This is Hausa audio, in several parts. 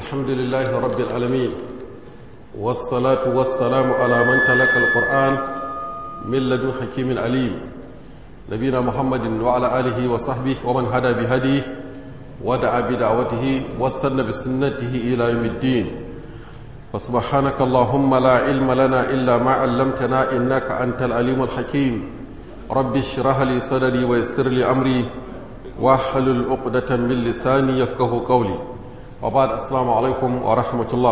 الحمد لله رب العالمين والصلاة والسلام على من تلقى القرآن من لدن حكيم عليم نبينا محمد وعلى آله وصحبه ومن هدى بهديه ودعا بدعوته واستنى بسنته إلى يوم الدين فسبحانك اللهم لا علم لنا إلا ما علمتنا إنك أنت العليم الحكيم رب اشرح لي صدري ويسر لي أمري واحلل عقدة من لساني يفقه قولي وبعد السلام عليكم ورحمة الله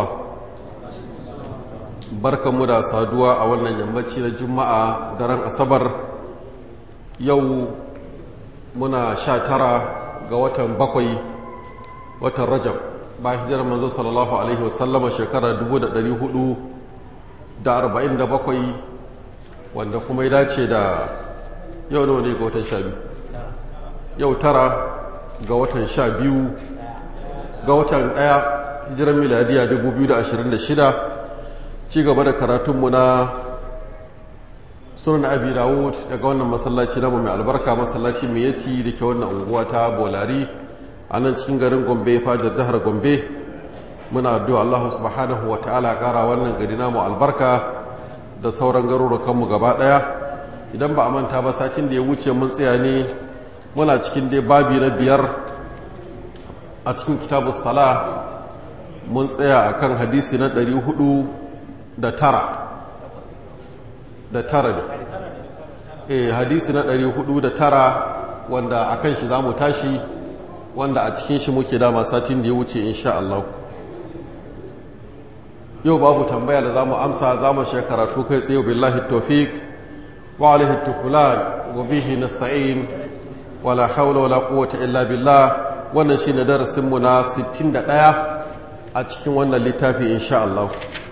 barkan mu da saduwa a wannan yammaci na juma'a daren asabar yau muna sha tara ga watan bakwai watan rajab ba hijirar manzo sallallahu alaihi wasallama shekara 447 wanda kuma ya dace da yau nawa ne ga watan sha biyu yau tara ga watan sha biyu ga watan daya hijirar miladiya 2026 ci gaba da karatunmu na sunan abi dawud daga wannan masallaci namu mai albarka masallaci mai yati da ke wannan unguwa ta bolari a nan cikin garin gombe fajar jihar gombe muna addu'a Allah subhanahu wa ta'ala kara wannan gari namu albarka da sauran garurukanmu gaba daya idan ba a manta ba satin da ya wuce mun tsaya ne muna cikin dai babi na biyar a cikin kitabu sala mun tsaya akan hadisi na ɗari hudu da tara da tara ne eh hadisi na ɗari hudu da tara wanda a kan shi za mu tashi wanda a cikin shi muke dama satin da ya wuce insha Allah yau babu tambaya da za mu amsa za mu karatu kai tsaye billahi tawfiq wa alaihi tukulan wa bihi nasta'in wala hawla wala quwwata illa billah wannan shine darasin mu na 61 a cikin wannan littafi insha Allah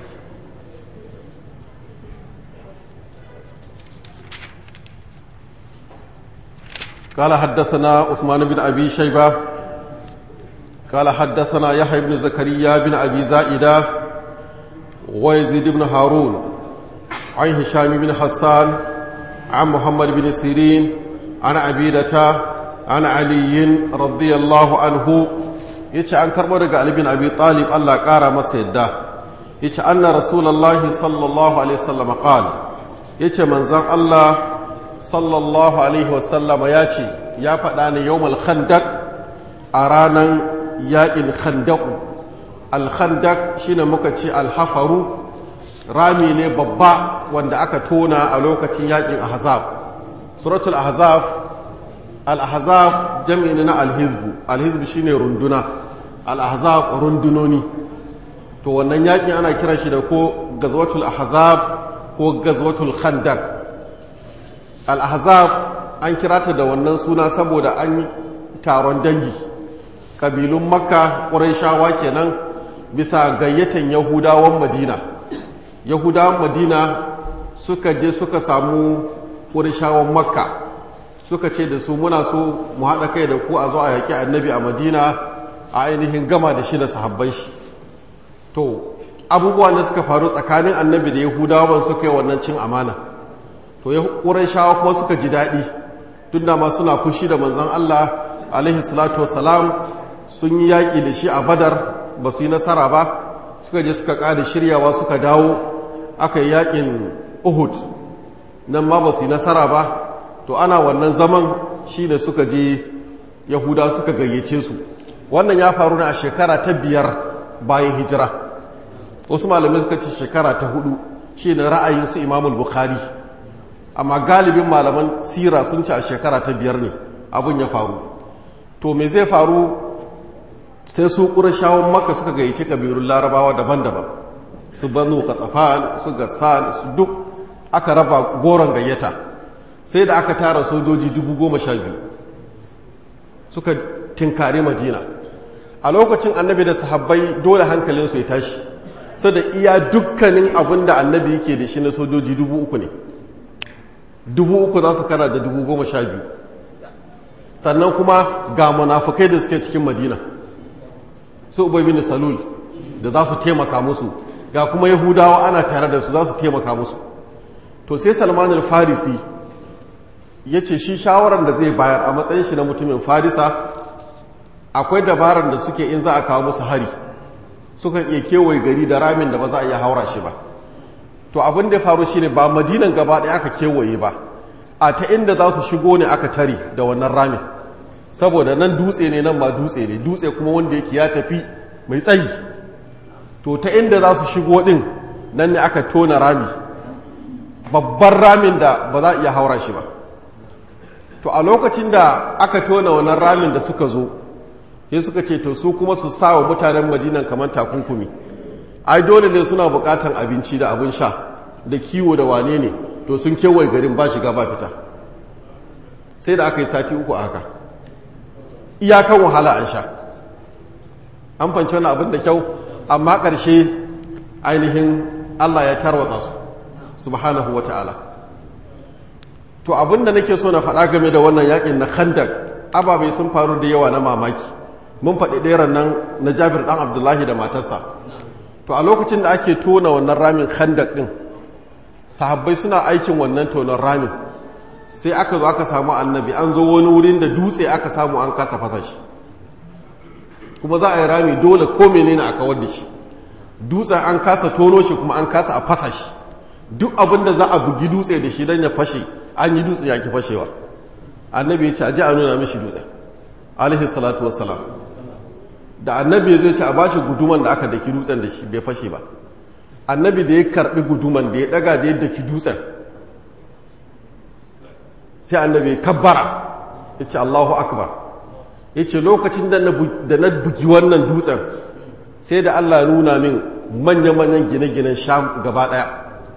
قال حدثنا عثمان بن أبي شيبة قال حدثنا يحيى بن زكريا بن أبي زائدة ويزيد بن هارون عن هشام بن حسان عن محمد بن سيرين عن عبيدة عن علي رضي الله عنه yace an karbo daga Ali bin Abi Talib Allah kara masa yadda yace anna rasulullahi sallallahu alaihi wasallam qala yace manzon Allah sallallahu alaihi wasallam ya ce ya faɗa ne yawmal khandaq a ranar yaƙin khandaku alkhandak shine muka ce alhafaru rami ne babba wanda aka tona a lokacin yaƙin ahzab suratul ahzab al-ahzab jam'i na alhizbu alhizbu shine runduna al-ahzab rundunoni to wannan yaƙin ana kiran shi da ko gazwatul ahzab ko gazwatul khandak al-ahzab an kira ta da wannan suna saboda an yi taron dangi ƙabilun makka ƙuraishawa kenan bisa gayyatan yahudawan madina yahudawan madina suka je suka samu ƙuraishawan makka suka ce da su muna so mu haɗa kai da ku a zo a yaƙi annabi a madina a ainihin gama da shi da sahabban shi to abubuwan da suka faru tsakanin annabi da yahudawan suka yi wannan cin amana to ƙuraishawa kuma suka ji daɗi tun da ma suna fushi da manzan Allah alaihi salatu wasalam sun yi yaƙi da shi a badar ba su yi nasara ba suka je suka ƙada shiryawa suka dawo aka yi yaƙin uhud nan ma ba su yi nasara ba to ana wannan zaman shi ne suka je yahuda suka gayyace su wannan ya faru ne a shekara ta biyar bayan hijira wasu malamai suka ce shekara ta hudu shi ne ra'ayin su imamul bukhari amma galibin malaman sira sun ce a shekara ta biyar ne abin ya faru to me zai faru sai su ƙurashawun maka suka gayyaci ƙabilun larabawa daban-daban su banu katsafan su gassan su duk aka raba goron gayyata sai da aka tara sojoji dubu goma sha biyu suka tinkari madina a lokacin annabi da sahabbai dole hankalinsu ya tashi sai da iya dukkanin abin da annabi yake da shi na sojoji dubu uku ne dubu uku za su kara da dubu goma sha biyu sannan kuma ga munafukai da suke cikin madina su ubai bin salul da za su taimaka musu ga kuma yahudawa ana tare da su za su taimaka musu to sai salman al-farisi ya ce shi shawarar da zai bayar a matsayin shi na mutumin farisa akwai dabarar da suke in za a kawo musu hari sukan iya kewaye gari da ramin da ba za a iya haura shi ba to abin da ya faru shine ba madinan gaba ɗaya aka kewaye ba a ta inda za su shigo ne aka tare da wannan ramin saboda nan dutse ne nan ma dutse ne dutse kuma wanda yake ya tafi mai tsayi to ta inda za su shigo din nan ne aka tona rami babban ramin da ba za a iya haura shi ba to a lokacin da aka tona wannan ramin da suka zo sai suka ce to su kuma su sa wa mutanen madinan kamar takunkumi ai dole ne suna bukatan abinci da abin sha da kiwo da wane ne to sun kewaye garin ba shiga ba fita sai da aka yi sati uku a haka iyakan wahala an sha an fanci wani abin da kyau amma ƙarshe ainihin allah ya tarwatsa su subhanahu wa ta'ala to abin da nake so na faɗa game da wannan yakin na khandak ababai sun faru da yawa na mamaki mun faɗi ɗeran nan na jabir ɗan abdullahi da matarsa to a lokacin da ake tona wannan ramin khandak ɗin sahabbai suna aikin wannan tonon ramin sai aka zo aka samu annabi an zo wani wurin da dutse aka samu an kasa fasa shi kuma za a yi rami dole ko menene a kawar da shi dutsen an kasa tono shi kuma an kasa a fasa shi duk abin da za a bugi dutse da shi don ya fashe an yi dutse ya ki fashewa annabi ya ce a ji a nuna mishi dutse alaihi salatu wassalam da annabi ya zo ce a bashi guduman da aka daki dutsen da shi bai fashe ba annabi da ya karbi guduman da ya daga da ya daki dutsen sai annabi ya kabbara ya ce allahu akbar ya ce lokacin da na bugi wannan dutsen sai da allah nuna min manya-manyan gine-ginen sham gaba daya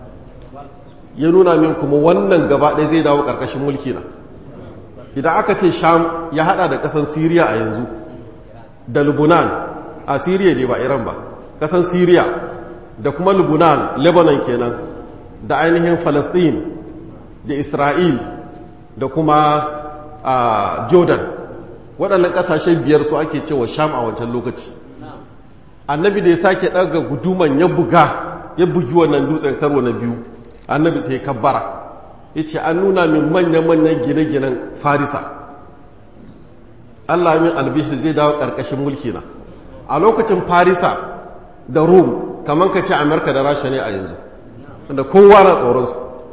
ya nuna min kuma wannan gaba daya zai dawo karkashin mulki na idan aka ce sham ya hada da kasan siriya a yanzu da lubunan a siriya ne ba iran ba kasan siriya da kuma lubunan lebanon kenan da ainihin falastin da isra'il da kuma a jordan waɗannan ƙasashen biyar su ake cewa sham a wancan lokaci annabi da ya sake ɗaga guduman ya buga ya bugi wannan dutsen karo na biyu annabi sai kabbara ya ce an nuna min manya-manyan gine-ginen farisa allah min albishir zai dawo ƙarƙashin mulki na a lokacin farisa da rum kamar ka ce amurka da rasha ne a yanzu wanda kowa na tsoronsu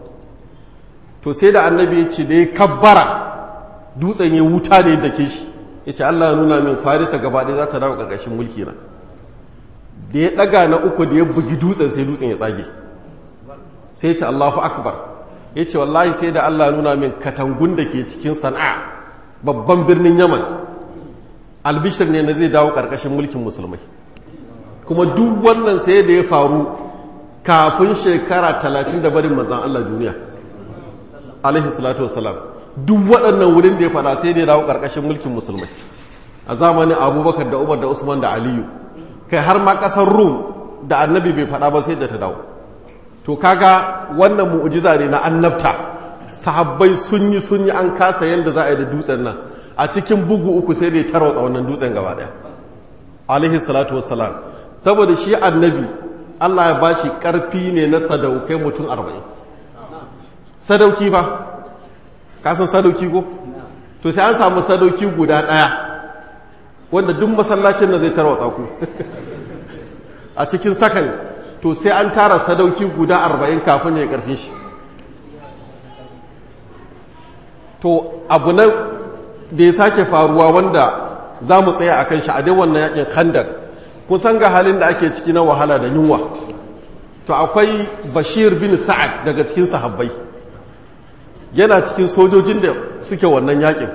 to sai da annabi ya ce da ya kabbara dutsen ya wuta ne da ke shi ya ce allah nuna min farisa gaba ɗaya za ta dawo ƙarƙashin mulki na da ya ɗaga na uku da ya bugi dutsen sai dutsen ya tsage sai ce allahu akbar ya ce wallahi sai da allah nuna min katangun da ke cikin sana'a babban birnin yaman albishir ne na zai dawo ƙarƙashin mulkin musulmai kuma duk wannan sai da ya faru kafin shekara talatin da barin manzan Allah duniya alaihi salatu wasalam duk waɗannan wurin da ya fada sai da ya dawo ƙarƙashin mulkin musulmai a zamanin abubakar da umar da usman da aliyu kai har ma ƙasar rum da annabi bai fada ba sai da ta dawo to kaga wannan mu'ujiza ne na annabta sahabbai sun yi sun yi an kasa yadda za a yi da dutsen nan a cikin bugu uku sai da ya tarwatsa wannan dutsen gaba ɗaya alaihi salatu wasalam saboda shi annabi Allah ya ba shi ƙarfi ne na sadaukai mutum arba'in sadauki ba kasan sadauki ko to sai an samu sadauki guda ɗaya wanda duk masallacin na zai tarwatsa ku a cikin sakan to sai an tara sadauki guda arba'in kafin ya yi ƙarfin shi to abu na da ya sake faruwa wanda za mu tsaya a kan shi a dai wannan yakin khandak kun san ga halin da ake ciki na wahala da yunwa to akwai bashir bin sa'ad daga cikin sahabbai yana cikin sojojin da suke wannan yakin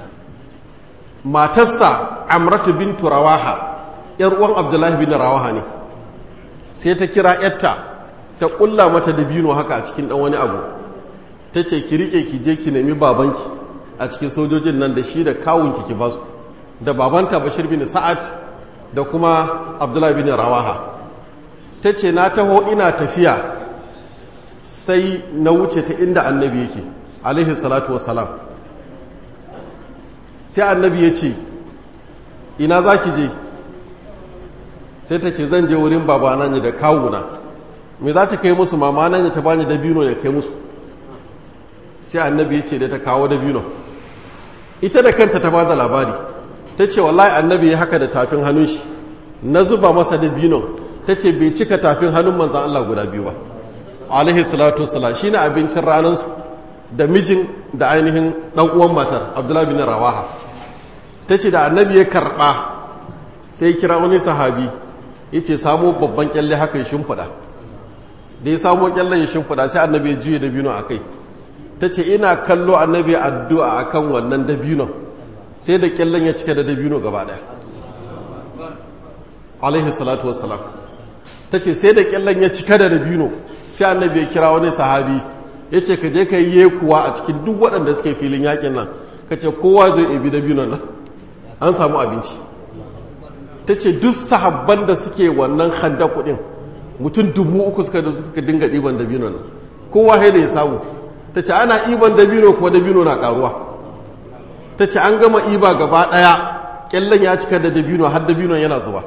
matarsa amratu bin turawaha yar uwan abdullahi bin rawaha ne sai ta kira yatta ta kulla mata dabino haka a cikin dan wani abu ta ce ki rike ki je ki nemi babanki a cikin sojojin nan da shi da kawunki ki basu da babanta bashir bin sa'ad da kuma abdullahi bin rawaha ta ce na taho ina tafiya sai na wuce ta inda annabi yake alaihi salatu wassalam sai annabi ya ce ina za ki je sai ta ce zan je wurin babana ne da kawuna me za ta kai musu mama nan ta bani dabino ya kai musu sai annabi ya ce da ta kawo dabino ita da kanta ta ba da labari ta ce wallahi annabi ya haka da tafin hannun shi na zuba masa dabino ta ce bai cika tafin hannun manzan Allah guda biyu ba alaihi salatu wasalam shine abincin ranansu da mijin da ainihin dan uwan matar abdullahi bin rawaha ta ce da annabi ya karba sai kira wani sahabi ya ce samo babban kyalle haka ya shimfiɗa da ya samo kyallen ya shimfiɗa sai annabi ya juye dabino a kai ta ce ina kallo annabi addu'a a kan wannan dabino sai da kyallen ya cika da dabino gaba ɗaya alaihi salatu wassalam ta ce sai da kyallen ya cika da dabino sai annabi ya kira wani sahabi ya ce ka je ka yi kuwa a cikin duk waɗanda suke filin yakin nan ka ce kowa zai ebi dabinon nan an samu abinci ta ce duk sahabban da suke wannan handa kuɗin mutum dubu uku suka da suka dinga ɗiban dabino nan kowa da ya samu ta ce ana iban dabino kuma dabino na ƙaruwa ta ce an gama iba gaba ɗaya ƙyallen ya cika da dabino har dabino yana zuwa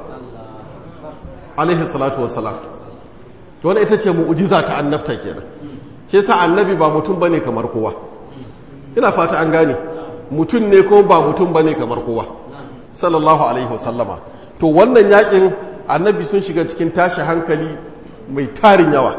alaihi salatu wassalam wani ita ce mu'ujiza ta annabta kenan ke sa annabi ba mutum bane kamar kowa ina fata an gane mutum ne ko ba mutum bane kamar kowa sallallahu alaihi wasallama to wannan yakin annabi sun shiga cikin tashi hankali mai tarin yawa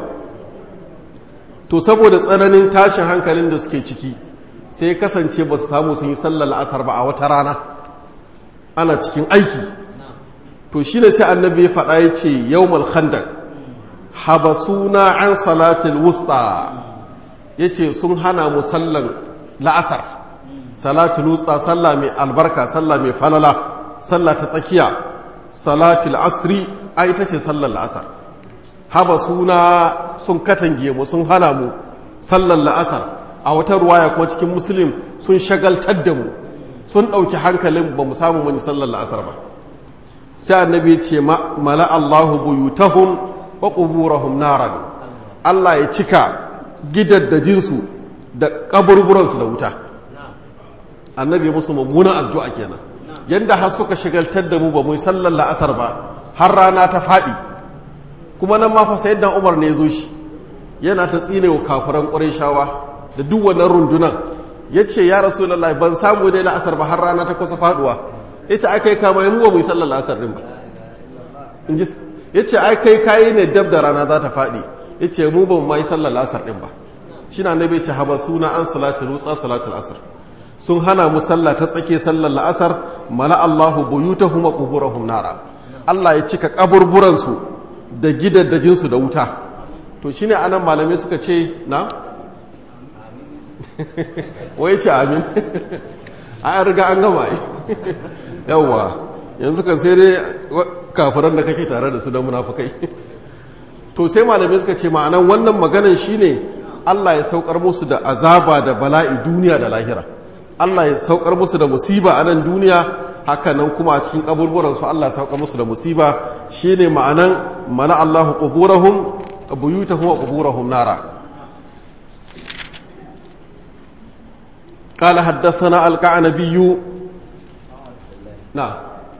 to saboda tsananin tashin hankalin da suke ciki sai kasance ba su samu sun yi sallar la'asar ba a wata rana ana cikin aiki to shi ne sai annabi ya faɗa ya ce yau malhandak habasuna an salatul wusta ya ce sun hana mu sallan la'asar salatul wusta sallah mai albarka sallah mai falala sallah ta tsakiya salatul asri a ita ce sallar la'asar haba suna sun katange mu sun hana mu sallar la'asar a wata ruwaya kuma cikin musulun sun shagaltar da mu sun ɗauki hankalin ba mu samu wani sallar la'asar ba sai annabi ce mala Allahu buyutahum wa quburahum naran Allah ya cika gidaddajinsu da kaburburansu da wuta annabi musu mummunan addu'a kenan yanda har suka shagaltar da mu ba mu yi sallar la'asar ba har rana ta faɗi kuma nan ma fa sayyidina Umar ne zo shi yana ta tsine wa kafiran Qurayshawa da duk wannan rundunan yace ya Rasulullahi ban samu dai la'asar ba har rana ta kusa faduwa yace ai kai kama mu ba mu yi sallar la'asar din ba inji yace ai kai kai ne dab da rana za ta faɗi yace mu ba mu yi sallar la'asar din ba shine annabi ce haba suna an salatul wutsa salatul asr sun hana mu sallah ta tsake sallar la'asar mala Allahu buyutahum wa quburahum nara Allah ya cika kaburburansu da gidaddajinsu da wuta to shine anan malamai suka ce na wai ce amin a riga an gama yi yawwa yanzu kan sai dai kafiran da kake tare da su da munafukai to sai malamai suka ce ma'anan wannan maganan shine Allah ya saukar musu da azaba da bala'i duniya da lahira Allah ya saukar musu da musiba a nan duniya haka nan kuma a cikin kaburburansu Allah ya saukar musu da musiba shine ma'anan mana Allahu quburahum buyutahum wa quburahum nara قال حدثنا القعنبي نعم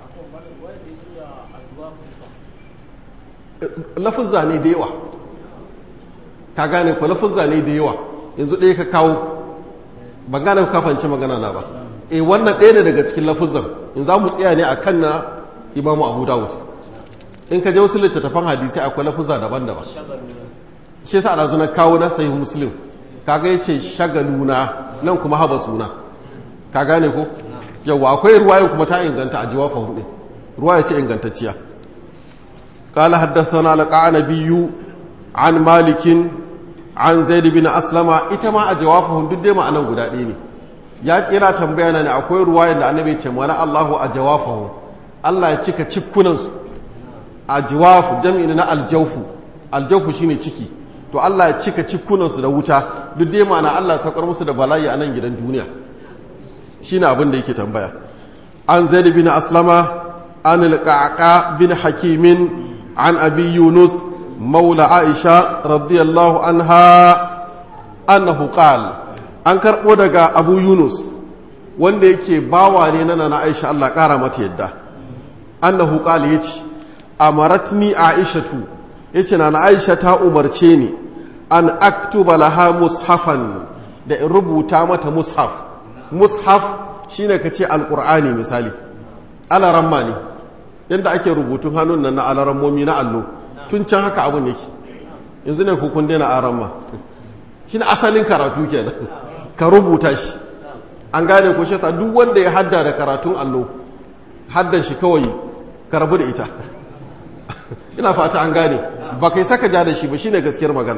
lafuzza ne da yawa ka gane ko lafuzza ne da yawa yanzu ɗaya ka kawo ban gane ka fanci magana na ba e wannan ɗaya ne daga cikin lafuzzan in za mu tsaya ne a kan na imamu abu dawud in ka je wasu littattafan hadisi akwai lafuzza daban-daban shi yasa ana na kawo na sahih muslim kaga yace shagaluna nan kuma haba suna ka gane ko yawa akwai ruwayan kuma ta inganta a jiwafa hudu ruwaya ce ingantacciya قال حدثنا القعنبي عن مالك عن زيد بن أسلم إتما أجوافهم دد ما أنا غدا دي ne ya kira tambaya ne akwai ruwayan da annabi ce mala Allahu ajwafahum Allah ya cika cikkunan su ajwaf jam'i na aljawfu aljawfu shine ciki to Allah ya cika cikkunan su da wuta duk dai ma'ana Allah ya saukar musu da bala'i a nan gidan duniya shine abin da yake tambaya an zaid bin aslama an al-qaqa bin hakimin عن أبي يونس مولى عائشة رضي الله عنها أنه قال أنكر ودقى أبو يونس wanda yake bawa ne na na Aisha Allah ƙara mata yadda annahu qala yace amaratni aishatu yace na Aisha ta umarce ni an aktuba laha mushafan da in rubuta mata mushaf mushaf shine kace alqur'ani misali ala ramma ne yadda ake rubutun hannun nan na alarammomi na allo tun can haka abin yake yanzu ne kukun daina aramma shi na asalin karatu kenan ka rubuta shi an gane ko shi duk wanda ya hadda da karatun allo haddan shi kawai ka rabu da ita ina fata an gane ba kai saka ja da shi ba shine gaskiyar magana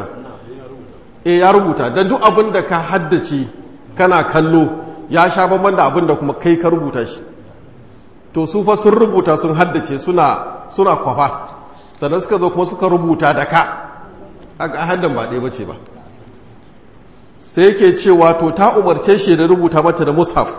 e ya rubuta don duk abin da ka haddace kana kallo ya sha bamban da abin da kuma kai ka rubuta shi to su fa sun rubuta sun haddace suna suna kwafa sannan suka zo kuma suka rubuta da ka a haddan ba ɗaya bace ba sai ke cewa to ta umarce shi da rubuta mata da mushaf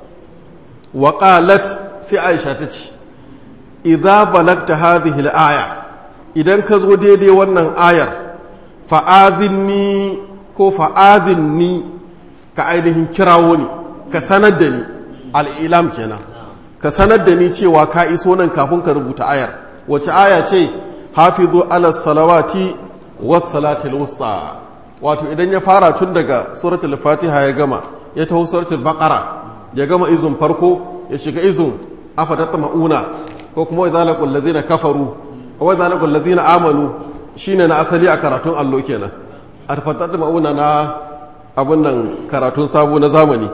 wa qalat sai aisha ta ce idza balagta hadhihi al-aya idan ka zo daidai wannan ayar fa'azinni ko fa'azinni ka ainihin kirawo ni ka sanar da ni al'ilam kenan ka sanar da ni cewa ka iso nan kafin ka rubuta ayar wace aya ce hafizu ala salawati was salatul wusta wato idan ya fara tun daga suratul fatiha ya gama ya taho suratul baqara ya gama izun farko ya shiga izun afatatma'una ko kuma idza laqul ladina kafaru wa idza laqul ladina amanu shine na asali a karatun allo kenan afatatma'una na abun nan karatun sabo na zamani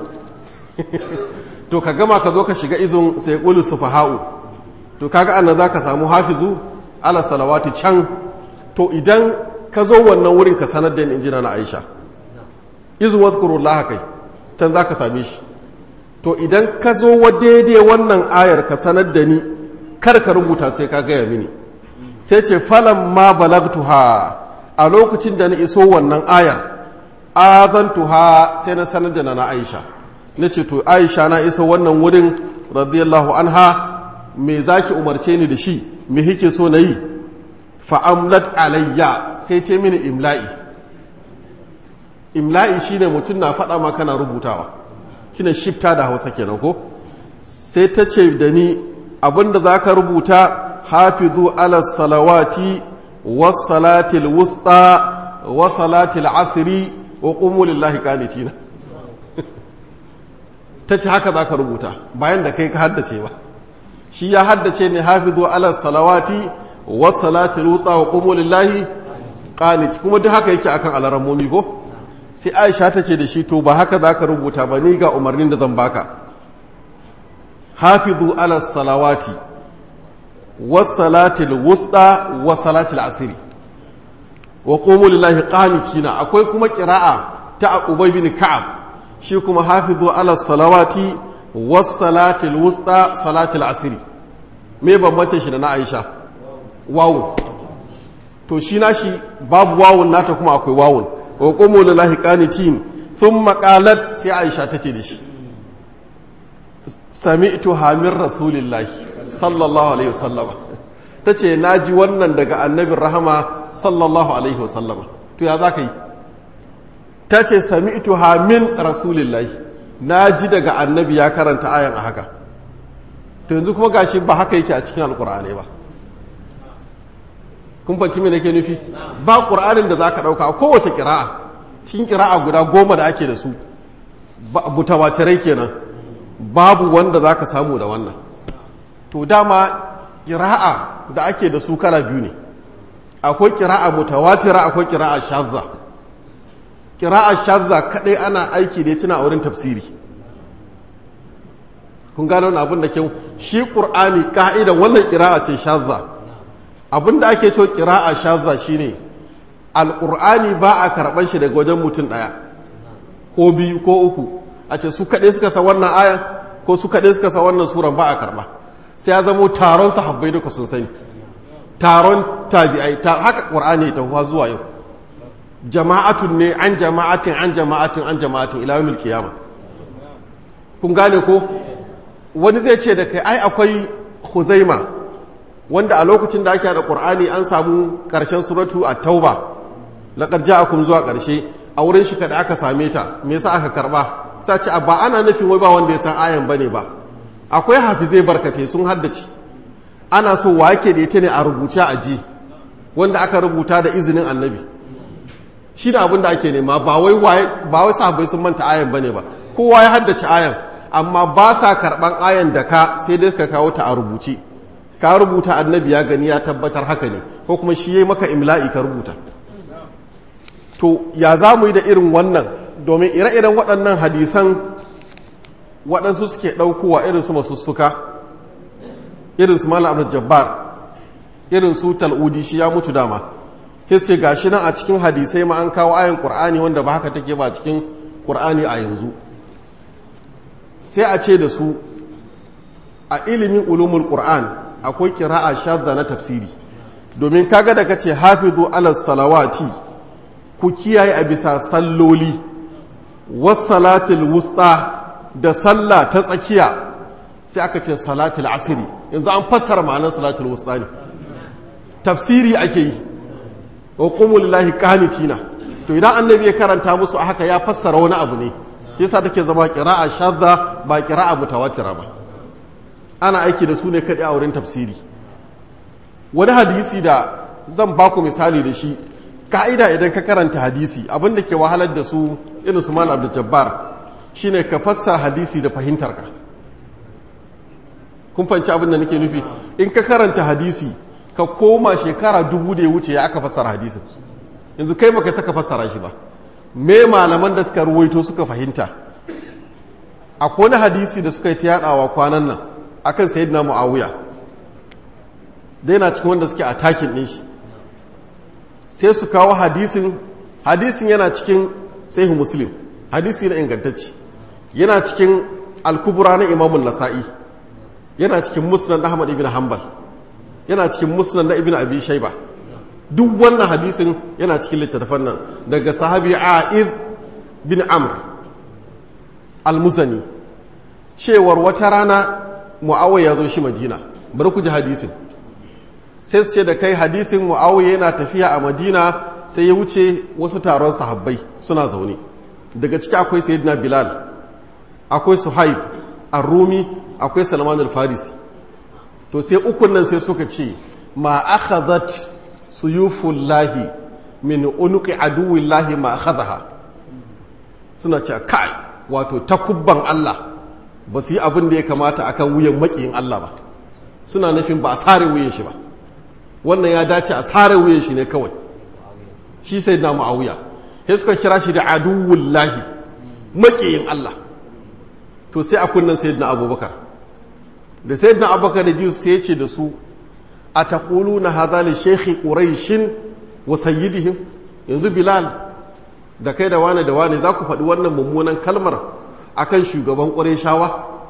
to ka gama ka zo ka shiga izun sai qulu sufaha'u to kaga annan zaka samu hafizu ala salawati can to idan ka zo wannan wurin ka sanar da ni injina na Aisha izu wazkurullah kai can zaka same shi to idan ka zo wa daidai wannan ayar ka sanar da ni kar ka rubuta sai ka gaya mini sai ce falan ma balagtuha a lokacin da na iso wannan ayar azantuha sai na sanar da na Aisha na ce to Aisha na iso wannan wurin radiyallahu anha me zaki umarce ni da shi me hike so na yi fa'amlat alayya sai ta mini imla'i imla'i shine mutum na faɗa ma kana rubutawa shine shifta da hausa kenan ko sai ta ce da ni abinda za ka rubuta hafizu ala salawati was salatil wusta wa salatil asiri wa qumu lillahi qanitina ta ce haka za ka rubuta bayan da kai ka haddace ba shi ya haddace ne hafizu ala salawati was salatil wusta wa qumu lillahi qanit kuma duk haka yake akan alarammomi ko sai aisha ta ce da shi to ba haka za ka rubuta ba ni ga umarnin da zan baka hafizu ala salawati wasalatil wusta wasalatil asiri wa qumu lillahi qanitina akwai kuma qira'a ta ubay bin ka'ab shi kuma hafizu ala salawati wasalatil wusta salatil asiri me bambance shi da na aisha wawu to shi na shi babu wawun nata kuma akwai wawun wa qumu lillahi qanitin thumma qalat sai Aisha tace da shi sami'tu hamir rasulillahi sallallahu alaihi wasallam tace naji wannan daga annabin rahama sallallahu alaihi wasallam to ya zaka yi tace sami'tu hamin rasulillahi naji daga annabi ya karanta ayan a haka to yanzu kuma gashi ba haka yake a cikin alqur'ani ba kun fanci me nake nufi ba ƙur'anin da za ka ɗauka a kowace ƙira'a cikin ƙira'a guda goma da ake da su mutawatirai kenan babu wanda za ka samu da wannan to dama ƙira'a da ake da su kala biyu ne akwai ƙira'a mutawatira akwai ƙira'a shazza ƙira'a shazza kaɗai ana aiki da tuna a wurin tafsiri kun gano wani abin da kyau shi ƙur'ani ƙa'idan wannan ƙira'a ce shazza abin da ake cewa kira'a shazza shine alqur'ani ba a karban shi daga wajen mutum daya ko biyu ko uku a ce su kaɗai suka sa wannan ayan ko su kaɗai suka sa wannan suran ba a karba sai ya zamo taron sahabbai duka sun sani taron tabi'ai ta haka qur'ani ta huwa zuwa yau jama'atun ne an jama'atin an jama'atin an jama'atin ila yawmil qiyamah kun gane ko wani zai ce da kai ai akwai huzaima wanda a lokacin da ake haɗa ƙur'ani an samu ƙarshen suratu a tauba laƙar ja'akum zuwa ƙarshe a wurin shi kada aka same ta me yasa aka karɓa sa ce ba ana nufin wai ba wanda ya san ayan bane ba akwai hafizai barkate sun haddace ana so wa yake da ita ne a rubuce a ji wanda aka rubuta da izinin annabi shi da abin da ake nema ba wai ba wai sahabbai sun manta ayan bane ba kowa ya haddace ayan amma ba sa karɓan ayan da ka sai dai ka kawo ta a rubuce ka rubuta annabi ya gani ya tabbatar haka ne ko kuma shi ya maka imla'i ka rubuta to ya za mu yi da irin wannan domin ire-iren waɗannan hadisan waɗansu suke ɗaukowa irin su masussuka irin su malam abdul jabbar irin su tal'udi shi ya mutu dama hisse ga shi nan a cikin hadisai ma an kawo ayin ƙur'ani wanda ba haka take ba cikin ƙur'ani a yanzu sai a ce da su a ilimin ulumul ƙur'an akwai kira'a shadda na tafsiri domin kaga da kace hafizu ala salawati ku kiyaye a bisa salloli was salatul wusta da sallah ta tsakiya sai aka ce salatul asiri yanzu an fassara ma'anar salatul wusta ne tafsiri ake yi wa qumu lillahi qanitina to idan annabi ya karanta musu a haka ya fassara wani abu ne yasa take zama qira'a shadda ba qira'a mutawatira ba ana aiki da su ne kadai a wurin tafsiri wani hadisi da zan baku misali da shi ka'ida idan ka karanta hadisi abinda ke wahalar da su irin su mal abdul jabbar shine ka fassara hadisi da fahimtarka kun fanci abin da nake nufi in ka karanta hadisi ka koma shekara dubu da ya wuce ya aka fassara hadisin yanzu kai baka saka fassara shi ba me malaman da suka ruwaito suka fahimta akwai wani hadisi da suka yi ta yadawa kwanan nan akan sayyidina muawiya da yana cikin wanda suke atakin din shi sai su kawo hadisin hadisin yana cikin sahih muslim hadisi na ingantacci yana cikin al-kubra na imamun nasa'i yana cikin musnad ahmad ibn hanbal yana cikin musnad na ibn abi shayba duk wannan hadisin yana cikin littattafan nan daga sahabi a'id bin amr al-muzani cewar wata rana mu'awiya ya zo shi madina bari ku ji hadisin sai su ce da kai hadisin mu'awiya yana tafiya a madina sai ya wuce wasu taron sahabbai suna zaune daga ciki akwai sayyidina bilal akwai suhaib ar-rumi akwai salman al-farisi to sai ukun nan sai suka ce ma akhadhat suyufullahi min unuqi aduwillahi ma akhadha suna cewa kai wato takubban Allah ba su yi abin da ya kamata akan wuyan makiyin Allah ba suna nufin ba a sare wuyan shi ba wannan ya dace a sare wuyan shi ne kawai shi sai na ma'auya sai suka kira shi da aduwullahi makiyin Allah to sai a kunnan sayyidina abubakar da sayyidina abubakar da jiyu sai ya ce da su a taƙulu na hazali shekhi ƙuraishin wa sayyidihim yanzu bilal da kai da wane da wane za ku faɗi wannan mummunan kalmar akan shugaban ƙuraishawa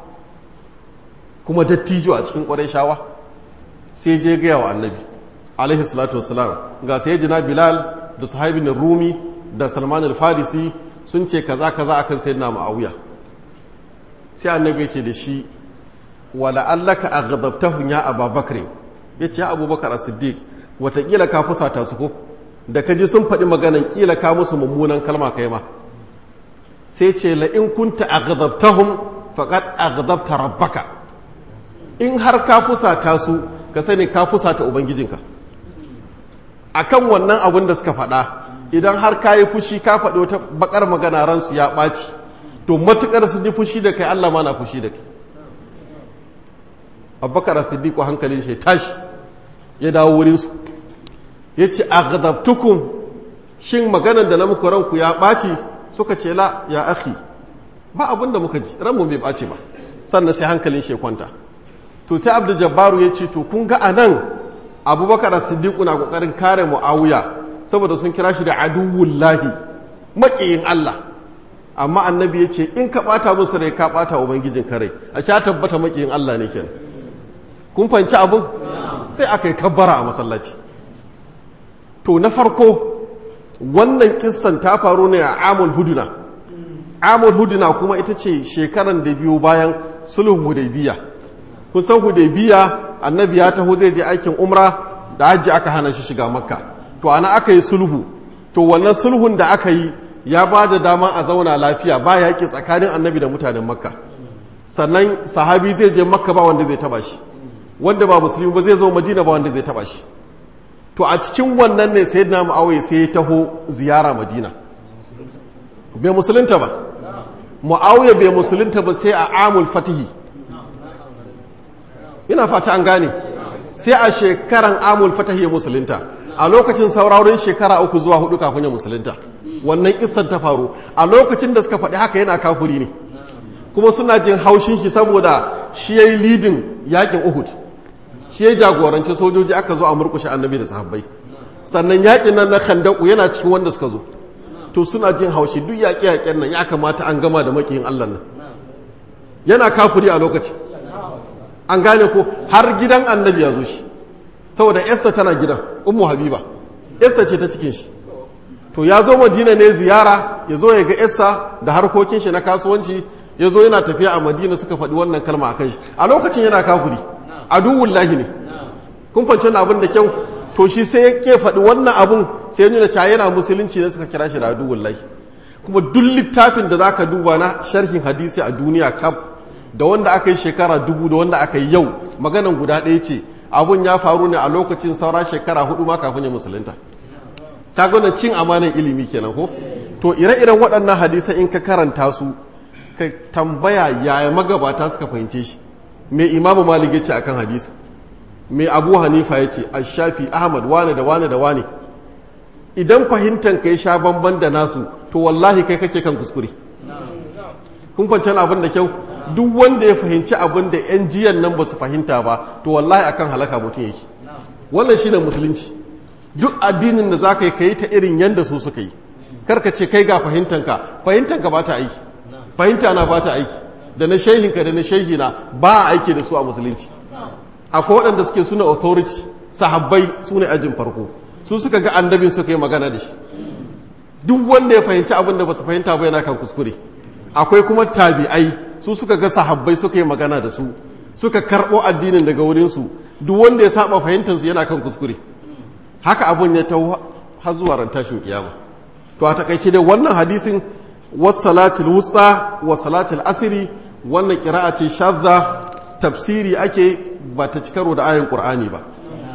kuma dattijo a cikin ƙuraishawa sai je gaya wa annabi alaihi salatu wasalam ga sai jina bilal da sahabin rumi da salman al-farisi sun ce kaza kaza akan sayyidina ma'awiya sai annabi yake da shi wala allaka aghdabtahu ya ababakar yace ya abubakar as-siddiq watakila ka fusata su ko da ka ji sun faɗi maganan kila ka musu mummunan kalma kai ma sai ce la in kunta aghdabtahum faqad aghdabta rabbaka in har ka fusata su ka sani ka fusata ubangijinka akan wannan abin da suka faɗa idan har ka yi fushi ka faɗi wata bakar magana ransu ya ɓaci to matukar su ji fushi da kai Allah ma na fushi da kai abubakar siddiqu hankalin shi tashi ya dawo wurin su yace aghdabtukum shin maganar da na muku ranku ya ɓaci suka ce la ya akhi ba abin da muka ji ranmu bai ɓaci ba sannan sai hankalin shi kwanta to sai abdul jabbaru ya ce to kun ga anan abubakar siddiqu na kokarin kare muawiya saboda sun kira shi da aduwullahi maƙiyin Allah amma annabi ya ce in ka ɓata musu rai ka ɓata ubangijin kare a sha tabbata maƙiyin Allah ne kenan kun fanci abin sai aka yi kabbara a masallaci to na farko wannan kissan ta faru ne a amul huduna amul huduna kuma ita ce shekaran da biyu bayan sulhun hudaybiya kun san hudaybiya annabi ya taho zai je aikin umra da hajji aka hana shi shiga makka to ana aka yi sulhu to wannan sulhun da aka yi ya ba da dama a zauna lafiya ba yaƙi tsakanin annabi da mutanen makka sannan sahabi zai je makka ba wanda zai taba shi wanda ba musulmi ba zai zo madina ba wanda zai taba shi to a cikin wannan ne sai na mu'awai sai ya taho ziyara madina bai musulunta ba mu'awai bai musulunta ba sai a amul fatihi ina fata an gane sai a shekaran amul fatah ya musulunta a lokacin sauraron shekara uku zuwa hudu kafin ya musulunta wannan kissan ta faru a lokacin da suka faɗi haka yana kafuri ne kuma suna jin haushin shi saboda shi ya yi lidin yakin uhud shi ya jagoranci sojoji aka zo a murkushe annabi da sahabbai sannan yakin nan na khandaku yana cikin wanda suka zo to suna jin haushi duk yaƙe-yaƙen nan ya kamata an gama da makiyin Allah nan yana kafuri a lokaci an gane ko har gidan annabi ya zo shi saboda Esther tana gidan ummu habiba Esther ce ta cikin shi to ya zo madina ne ziyara ya zo ya ga Esther da harkokin shi na kasuwanci ya zo yana tafiya a madina suka faɗi wannan kalma a kan shi a lokacin yana kafuri aduwun lahi ne kun fance na abin da kyau to shi sai ya ke faɗi wannan abun sai nuna cewa yana musulunci ne suka kira shi da aduwun lahi kuma duk littafin da zaka duba na sharhin hadisi a duniya kaf da wanda aka yi shekara dubu da wanda aka yi yau maganan guda ɗaya ce abun ya faru ne a lokacin saura shekara hudu ma kafin ya musulunta ta gwada cin amanan ilimi kenan ko to ire-iren waɗannan hadisai in ka karanta su ka tambaya yaya magabata suka fahimce shi mai imamu malik ya ce akan hadisi mai abu hanifa ya ce ashafi ahmad wane da wane da wane idan fahimtan ka ya sha bamban da nasu to wallahi kai kake kan kuskure kun fahimci abin da kyau duk wanda ya fahimci abin da yan jiyan nan ba su fahimta ba to wallahi akan halaka mutum yake wannan shine musulunci duk addinin da zaka yi ka yi ta irin yanda su suka yi karka ce kai ga fahimtanka fahimtanka ba ta aiki fahimta na ba ta aiki da na shehinka da na shehina ba a aiki da su a musulunci akwai waɗanda suke suna authority sahabbai su ne ajin farko su suka ga annabin suka yi magana da shi duk wanda ya fahimci abin da ba su fahimta ba yana kan kuskure akwai kuma tabi'ai su suka ga sahabbai suka yi magana da su suka karɓo addinin daga wurinsu duk wanda ya saba fahimtarsu yana kan kuskure haka abun ya ta har zuwa ran tashin kiyama to a takaice dai wannan hadisin wasalatul wusta wasalatul asiri wannan kira'a ce shadda tafsiri ake ba ta cikaro da ayin qur'ani ba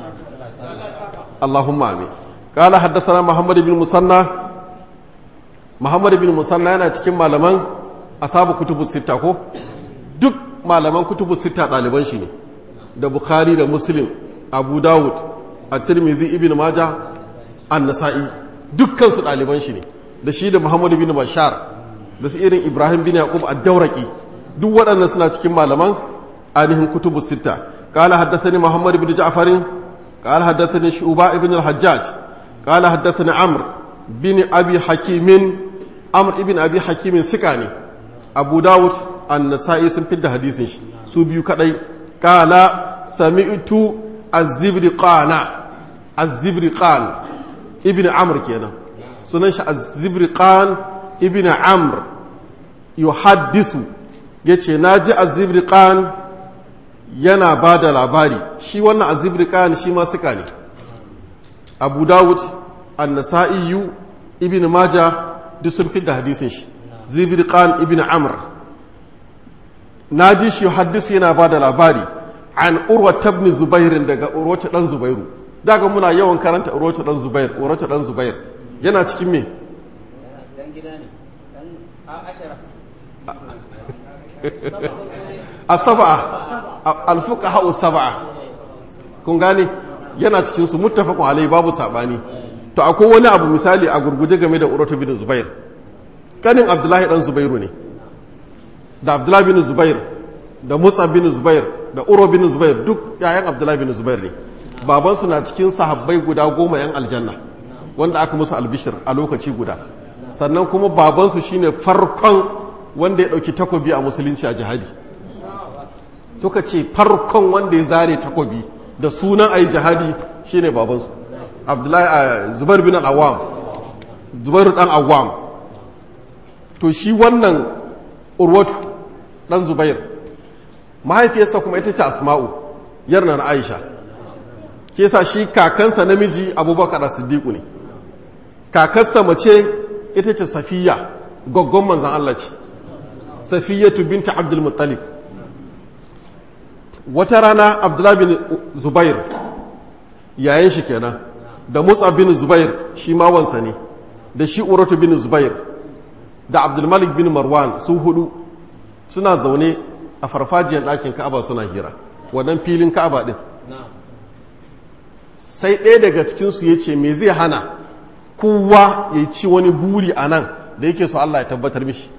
Allahumma amin qala haddathana Muhammad ibn Musanna Muhammad ibn Musanna yana cikin malaman asabu kutubu sita ko duk malaman kutubu sita ɗaliban shi ne da Bukhari da Muslim Abu Dawud at-Tirmidhi ibn Majah an-Nasa'i dukkan su ɗaliban shi ne da shi da Muhammadu bin Bashar da su irin Ibrahim bin Yaqub ad-Dawraqi duk waɗannan suna cikin malaman ainihin kutubu sita qala haddathani Muhammad bin Ja'far qala haddathani Shu'ba ibn al-Hajjaj qala haddathani Amr bin Abi Hakim Amr ibn Abi Hakim sikani Abu Dawud an-Nasa'i sun fidda hadisin shi su biyu kadai qala sami'tu az-Zibriqana az-Zibriqan ibn Amr kenan sunan shi az-zibriqan ibn amr yuhaddisu yace naji az-zibriqan yana bada labari shi wannan az-zibriqan shi ma suka ne abu dawud an-nasa'i ibn majah duk sun fi da hadisin shi zibriqan ibn amr naji shi yuhaddisu yana bada labari an urwa ibn zubair daga urwa dan zubairu daga muna yawan karanta urwa dan zubair urwa dan zubair yana cikin me a saba'a alfuka ha'u saba'a kun gane yana cikinsu muttafaqun alai babu sabani to akwai wani abu misali a gurguje game da urwatu bin zubair kanin abdullahi dan zubairu ne da abdullahi bin zubair da musa bin zubair da uro bin zubair duk yayan abdullahi bin zubair ne babansu na cikin sahabbai guda goma yan aljanna wanda aka musu albishir a lokaci guda sannan kuma babansu shine farkon wanda ya dauki takobi a musulunci a jihadi suka ce farkon wanda ya zare takobi da sunan ayi jihadi shine babansu abdullahi zubair bin al-awwam zubair dan awwam to shi wannan urwatu dan zubair mahaifiyarsa kuma ita ce asma'u yarnar aisha ke sa shi kakansa namiji abubakar siddiqu ne kakarsa mace ita ce safiya gaggon manzan Allah ce safiyatu binta abdul muttalib wata rana abdullahi bin zubair yayin shi kenan da musa bin zubair shi ma wansa ne da shi uratu bin zubair da abdulmalik bin marwan su hudu suna zaune a farfajiyar ɗakin ka'aba suna hira wannan filin ka'aba ɗin sai ɗaya daga cikinsu ya ce me zai hana kowa ya ci wani buri a nan da yake so Allah ya tabbatar mishi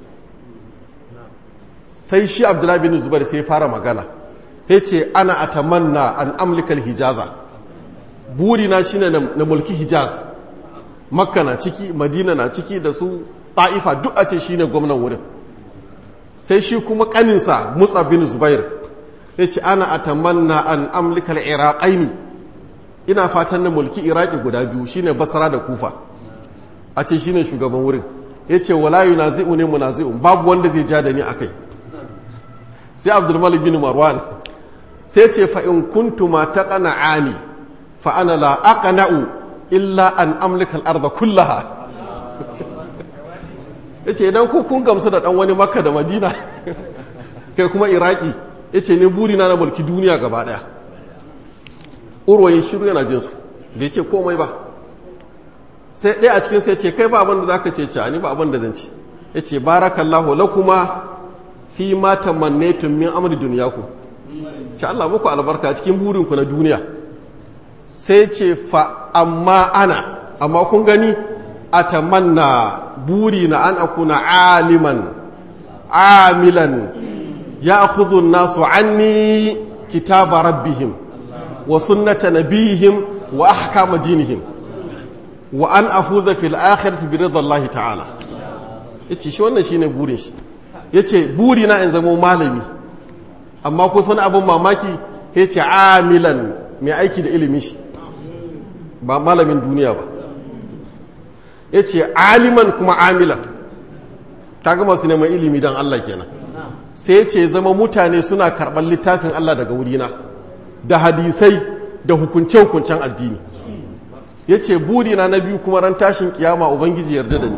sai shi abdullahi bin zubair sai fara magana ya ce ana atamanna an amlikal hijaza burina shine na mulki hijaz makka na ciki madina na ciki da su ta'ifa duk a ce shine gwamnan wurin sai shi kuma kaninsa musa bin zubair ya ce ana atamanna an amlikal iraqaini ina fatan na mulki iraki guda biyu shine basra da kufa a ce shine shugaban wurin ya ce wala yunazi'u ne munazi'un babu wanda zai ja da ni akai sai abdulmalik bin marwan sai ce fa in kuntu ma taqana'ani fa ana la aqna'u illa an amlika al-ardha kullaha yace idan ku kun gamsu da dan wani makka da madina kai kuma iraki yace ne burina na mulki duniya gaba daya urwayin shiru yana jin su da yace komai ba sai ɗaya a cikin sai ce kai ba abin da zaka ce ce ni ba abin da zan ci yace barakallahu lakuma fi ma tamannaytum min amri dunyakum ce Allah muku albarka cikin burinku na duniya sai ce fa amma ana amma kun gani atamanna buri na an akuna aliman amilan ya akhudhu nasu anni kitaba rabbihim wa sunnata nabihim wa ahkama dinihim wa an afuza fil akhirati bi ridallahi ta'ala yace shi wannan shine burin shi yace buri na in zama malami amma ko wani abin mamaki yace amilan mai aiki da ilimin shi ba malamin duniya ba yace aliman kuma amilan kaga masu neman ilimi dan Allah kenan sai ce zama mutane suna karɓar littafin Allah daga wurina da hadisai da hukunce-hukuncen addini ya ce burina na biyu kuma ran tashin kiyama ubangiji yarda da ni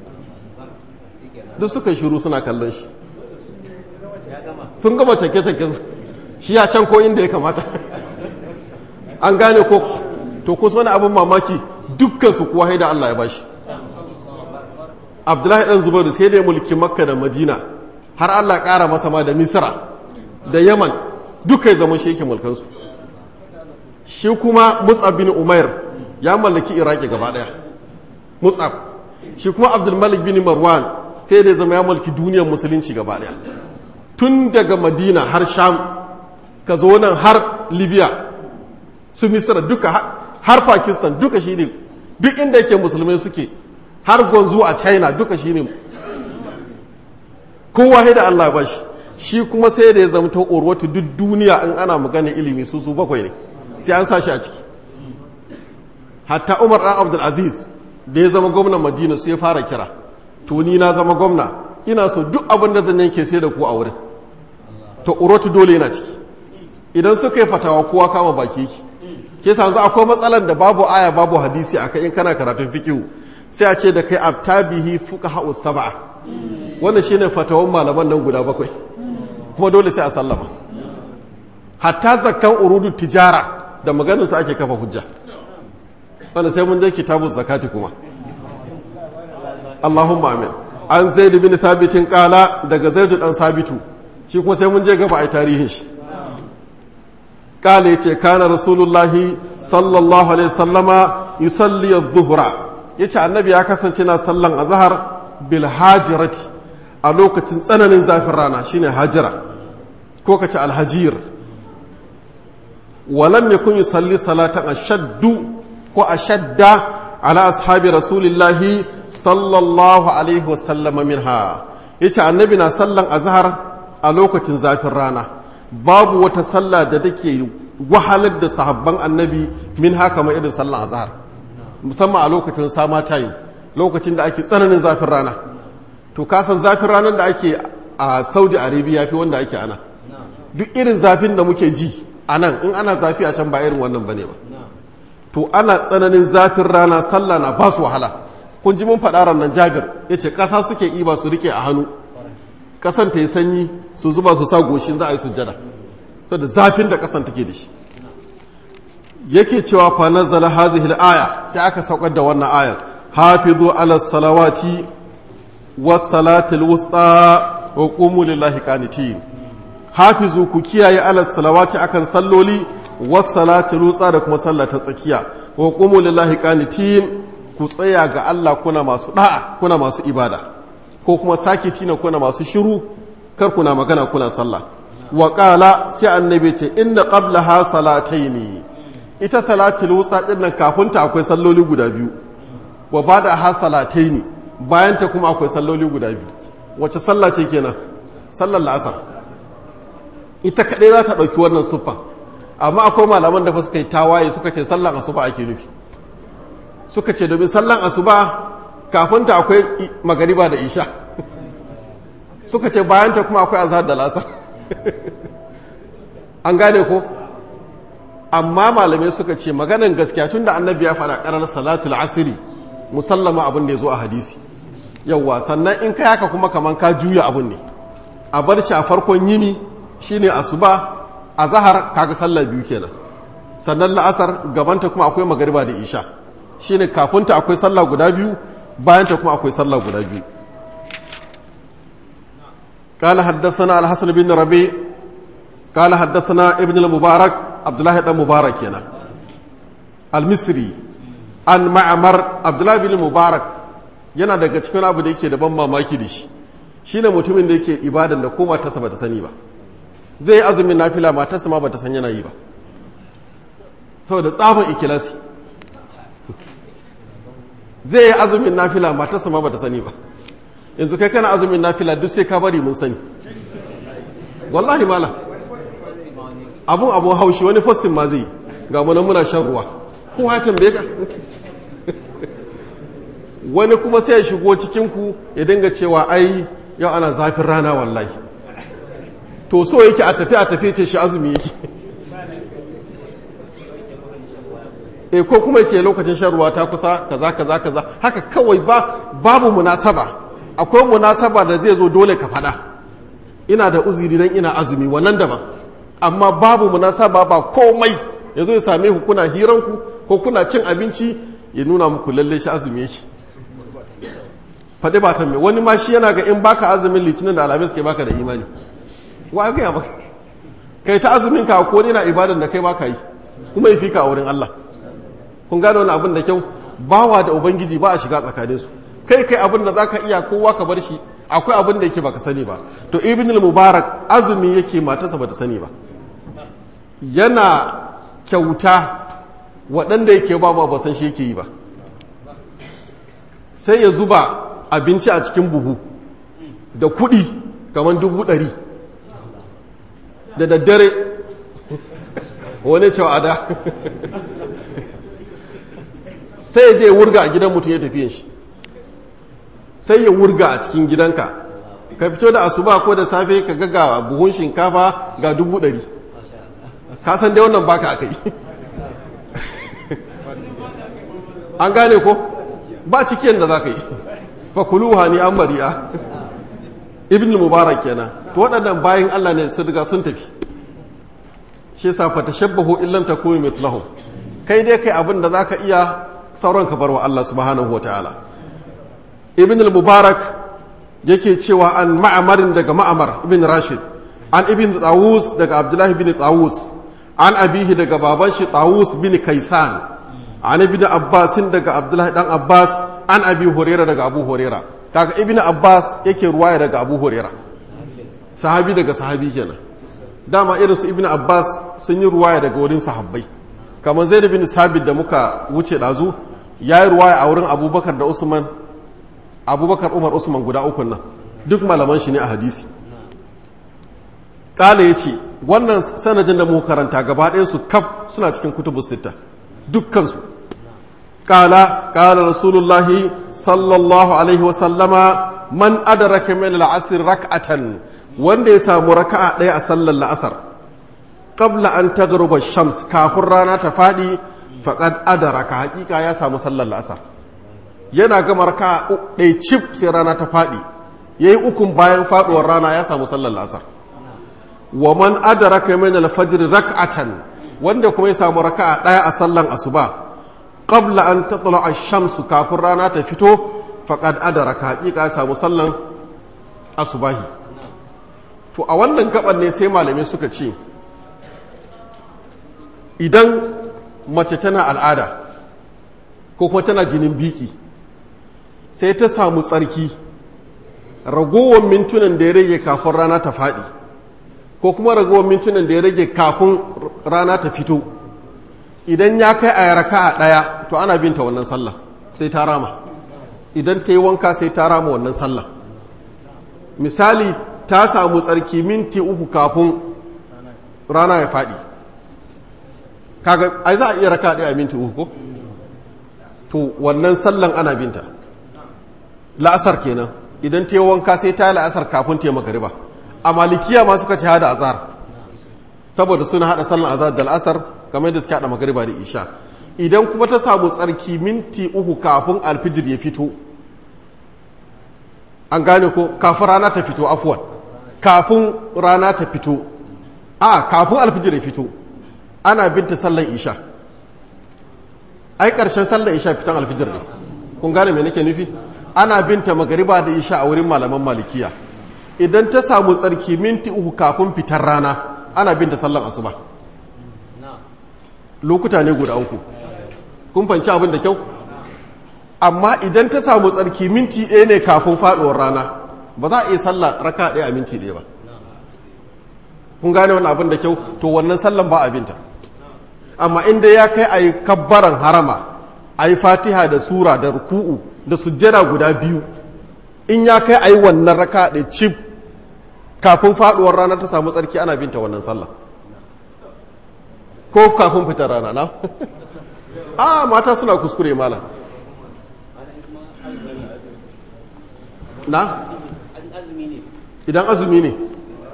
duk suka shiru suna kallon shi sun gama cake-cake su shi ya can ko inda ya kamata an gane ko to kusa wani abin mamaki dukkan su kuwa haida Allah ya bashi abdullahi dan zubairu sai da ya mulki makka da madina har Allah ƙara masa ma da misra da yaman duka ya zama shi yake mulkansu shi kuma mus'ab bin umair ya mallaki iraki gaba daya mus'ab shi kuma abdulmalik bin marwan sai da ya zama ya mulki duniyar musulunci gaba daya tun daga madina har sham ka zo nan har libya su misra duka har pakistan duka shi ne duk inda yake musulmai suke har gwanzu a china duka shi ne kowa da allah ba shi shi kuma sai da ya zama ta urwatu duk duniya in ana magana ilimi su su bakwai ne sai an sa shi a ciki hatta umar ɗan abdulaziz da ya zama gwamnan madina su ya fara kira to ni na zama gwamna ina so duk abin da zan yanke sai da ku a wurin to urwatu dole yana ciki idan suka yi fatawa kowa kama baki yake ke sa akwai matsalan da babu aya babu hadisi a kai in kana karatun fikihu sai a ce da kai abtabihi fuka ha'u sab'a wannan shine fatawan malaman nan guda bakwai kuma dole sai a sallama hatta zakkan urudu tijara da maganin su ake kafa hujja wanda sai mun je kitabun zakati kuma Allahumma amin an zaid bin thabitin kala daga zaid dan sabitu shi kuma sai mun je gaba ai tarihin shi kala yace kana rasulullahi sallallahu alaihi wasallama yusalli adh-dhuhra yace annabi ya kasance na sallan azhar bil hajirati a lokacin tsananin zafin rana shine hajira ko kace alhajir walam yakun yusalli salatan ashaddu ko ashadda ala ashabi rasulillahi sallallahu alaihi wasallam minha yace annabi na sallan azhar a lokacin zafin rana babu wata sallah da take wahalar da sahabban annabi min haka ma irin sallan azhar musamman a lokacin sama time lokacin da ake tsananin zafin rana to kasan zafin ranar da ake a saudi arabia fi wanda ake ana duk irin zafin da muke ji a nan in ana zafi a can ba irin wannan bane ba to ana tsananin zafin rana sallah na ba su wahala kun ji mun faɗa nan jabir ya ce ƙasa suke iba su rike a hannu ƙasan ta yi sanyi su zuba su sa goshin za a yi sujjada so da zafin da ƙasan take da shi yake cewa fa nazzala hazihi aya sai aka saukar da wannan ayar hafizu ala salawati was salatil wusta wa qumu lillahi qanitin hafizu ku kiyaye ala salawati akan salloli wassalati rutsa da kuma sallah ta tsakiya wa qumu lillahi qanitin ku tsaya ga Allah kuna masu da'a kuna masu ibada ko kuma sakitina kuna masu shiru kar kuna magana kuna sallah wa qala sai annabi ce inna qablaha salataini ita salatul wusta din nan kafin ta akwai salloli guda biyu wa bada ha salataini bayan ta kuma akwai salloli guda biyu wace sallah ce kenan sallar la'asar ita kadai za ta dauki wannan suffa amma akwai malaman da suka yi tawaye suka ce sallar asuba ake nufi suka ce domin sallar asuba kafin ta akwai magariba da isha suka ce bayan ta kuma akwai azhar da lasar an gane ko amma malamai suka ce maganan gaskiya tun da annabi ya faɗa ƙarar salatul asiri musallama abin da ya zo a hadisi yauwa sannan in ka yaka kuma kaman ka juya abin ne a bar shi a farkon yini shine asuba a zahar kaga sallah biyu kenan sannan la'asar gabanta kuma akwai magariba da isha shine kafinta akwai sallah guda biyu bayanta kuma akwai sallah guda biyu قال حدثنا الحسن بن ربيع قال حدثنا ابن المبارك عبد الله بن مبارك هنا المصري عن معمر عبد الله بن مبارك yana daga cikin abu da yake da ban mamaki da shi shine mutumin da yake ibadan da ko matarsa bata sani ba zai yi azumin nafila matarsa ma bata san yana yi ba saboda tsabon ikilasi zai yi azumin nafila matarsa ma bata sani ba yanzu kai kana azumin nafila duk sai ka bari mun sani wallahi mala abun abun haushi wani fastin ma zai ga munan muna shan ruwa ko hatin bai ka wani kuma sai ya shigo cikinku ya dinga cewa ai yau ana zafin rana wallahi to so yake a tafi a tafi ce shi azumi yake e ko kuma ce lokacin shan ruwa ta kusa kaza kaza kaza haka kawai ba babu munasaba akwai munasaba da zai zo dole ka fada ina da uziri dan ina azumi wannan daban amma babu munasaba ba komai yazo ya same ku kuna hiranku ko kuna cin abinci ya nuna muku lalle shi azumi yake faɗi ba ta mai wani ma shi yana ga in baka azumin litinin da alamis ke baka da imani wa ya gaya maka kai ta azumin ka ko na ibadan da kai baka yi kuma ya fi ka a wurin Allah kun gane wani abin da kyau bawa da ubangiji ba a shiga tsakanin su kai kai abin da zaka iya kowa ka bar shi akwai abin da yake baka sani ba to ibn mubarak azumi yake matarsa bata sani ba yana kyauta waɗanda yake ba ba san shi yake yi ba sai ya zuba abinci a cikin buhu da kuɗi kamar dubu ɗari da daddare wani cewa ada sai ya je ya wurga a gidan mutum ya tafiye shi sai ya wurga a cikin gidanka ka fito da asuba ko da safe ka ga buhun shinkafa ga dubu ɗari ka san dai wannan baka aka yi an gane ko ba cikin da za ka yi fakuluha ni an mari'a ibn mubarak kenan to waɗannan bayan Allah ne sun riga sun tafi shi yasa fa tashabbahu illam takunu mithlahum kai dai kai abin da zaka iya sauran ka barwa Allah subhanahu wataala ibn mubarak yake cewa an ma'amarin daga ma'amar ibn rashid an ibn tawus daga abdullahi bin tawus an abihi daga baban shi tawus bin kaisan an ibn abbasin daga abdullahi dan abbas an abi horera daga abu horera kaga ibn abbas yake ruwaya daga abu horera sahabi daga sahabi kenan dama irin su ibn abbas sun yi ruwaya daga wurin sahabbai kamar zaid bin sabit da muka wuce dazu ya yi ruwaya a wurin abubakar da usman abubakar umar usman guda uku nan duk malaman shi ne a hadisi kala ya ce wannan sanadin da muka karanta gaba ɗayansu kaf suna cikin kutubu sita dukkansu قال قال رسول الله صلى الله عليه وسلم من أدرك من العصر ركعة wanda ya samu raka'a ɗaya a sallar la'asar qabla an tagruba shams kafin rana ta faɗi faqad adaraka hakika ya samu sallar la'asar yana gama raka'a ɗaya cif sai rana ta faɗi yayi ukun bayan faɗuwar rana ya samu sallar la'asar wa man adaraka min al-fajr rak'atan wanda kuma ya samu raka'a ɗaya a sallan asuba qabla an tatla ash-shamsu kafin rana ta fito faqad adaraka hakika ya samu sallan asubahi to a wannan gaban ne sai malamai suka ce idan mace tana al'ada ko kuma tana jinin biki sai ta samu tsarki ragowar mintunan da ya rage kafin rana ta faɗi ko kuma ragowar mintunan da ya rage kafin rana ta fito idan ya kai a raka a ɗaya to ana binta wannan sallah sai ta rama idan ta yi wanka sai ta rama wannan sallah misali ta samu tsarki minti uku kafin rana ya faɗi kaga ai za a iya raka ɗaya a minti uku ko to wannan sallan ana binta la'asar kenan idan ta yi wanka sai ta yi la'asar kafin ta yi magariba a malikiya ma suka ci hada azar saboda suna hada sallan azar da la'asar kamar da suka hada magariba da isha idan kuma ta samu tsarki minti uku kafin alfijir ya fito an gane ko kafin rana ta fito afuwan kafin rana ta fito a kafin alfijir ya fito ana binta sallan isha ai ƙarshen sallan isha fitan alfijir ne kun gane me nake nufi ana binta magariba da isha a wurin malaman malikiya idan ta samu tsarki minti uku kafin fitar rana ana binta sallan asuba lokuta ne guda uku kun fanci abin da kyau amma idan ta samu tsarki minti ɗaya ne kafin faɗuwar rana ba za a iya sallah raka ɗaya a minti ɗaya ba kun gane wani abin da kyau to wannan sallan ba abinta amma inda ya kai a yi kabbaran harama a yi fatiha da sura da ruku'u da sujjada guda biyu in ya kai a yi wannan raka ɗaya cif kafin faɗuwar rana ta samu tsarki ana binta wannan sallah ko kafin fitar rana na a mata suna kuskure malam na idan azumi ne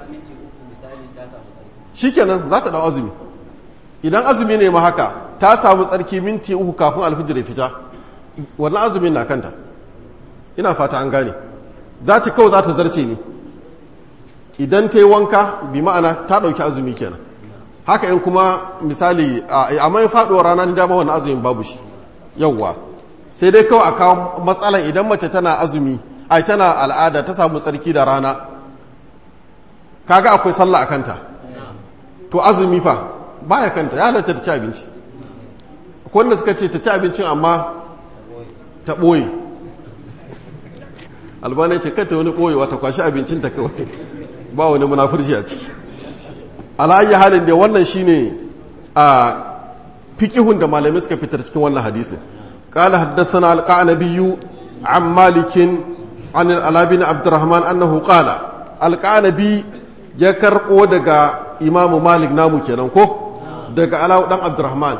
shikenan za ta dau azumi idan azumi ne ma haka ta samu tsarki minti uku kafin alfijir ya fita wannan azumin na kanta ina fata an gane za ta kawai za ta zarce ne idan ta yi wanka bi ma'ana ta ɗauki azumi kenan haka in kuma misali a mai faɗuwar rana ni dama wannan azumin babu shi yawwa sai dai kawai a kawo matsalan idan mace tana azumi ai tana al'ada ta samu tsarki da rana kaga akwai sallah a kanta to azumi fa baya kanta ya halatta ta ci abinci akwai wanda suka ce ta ci abincin amma ta ɓoye albana ce kata wani ɓoyewa ta kwashi abincin ta kawai ba wani munafurci a ciki ala'ayi halin da wannan shine a fikihun da malamai suka fitar cikin wannan hadisin قال حدثنا القعنبي عن مالك عن الألا بن عبد الرحمن أنه قال القعنبي يكرقو دقا إمام مالك نامو كنانكو دقا ألا بن عبد الرحمن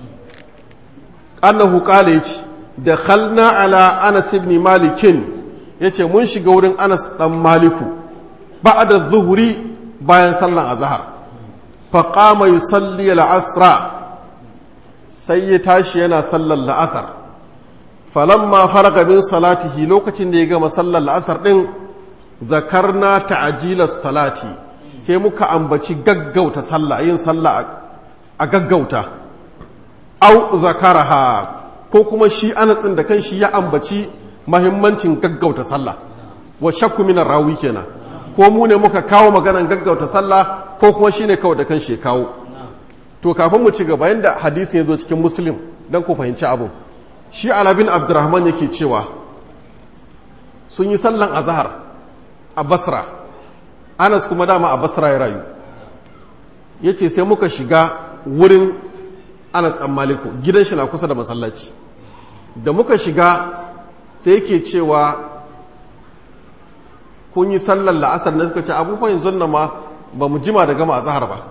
أنه قال دخلنا على أنس بن مالك yace mun shiga wurin Anas dan Maliku ba'da zuhuri bayan sallan azhar fa qama yusalli al-asra sai ya tashi yana sallar la'asar falamma faraga min salatihi lokacin da ya gama sallar la'asar ɗin zakarna ta'ajilar salati sai muka ambaci gaggauta sallah yin sallah a gaggauta au zakaraha ko kuma shi anatsin da kan shi ya ambaci mahimmancin gaggauta sallah wa shakku minar rawi kenan ko mu ne muka kawo maganan gaggauta sallah ko kuma shi ne kawai da kan shi kawo to kafin mu ci gaba yadda hadisi ya zo cikin muslim don ku fahimci abu shi alabin abdurrahman yake cewa sun yi sallan azahar a basra anas kuma dama a basra ya rayu ya ce sai muka shiga wurin anas ɗan maliku gidan shi na kusa da masallaci da muka shiga sai yake cewa kun yi sallan la'asar na suka ce abubuwan yanzu ma ba mu jima da gama azahar ba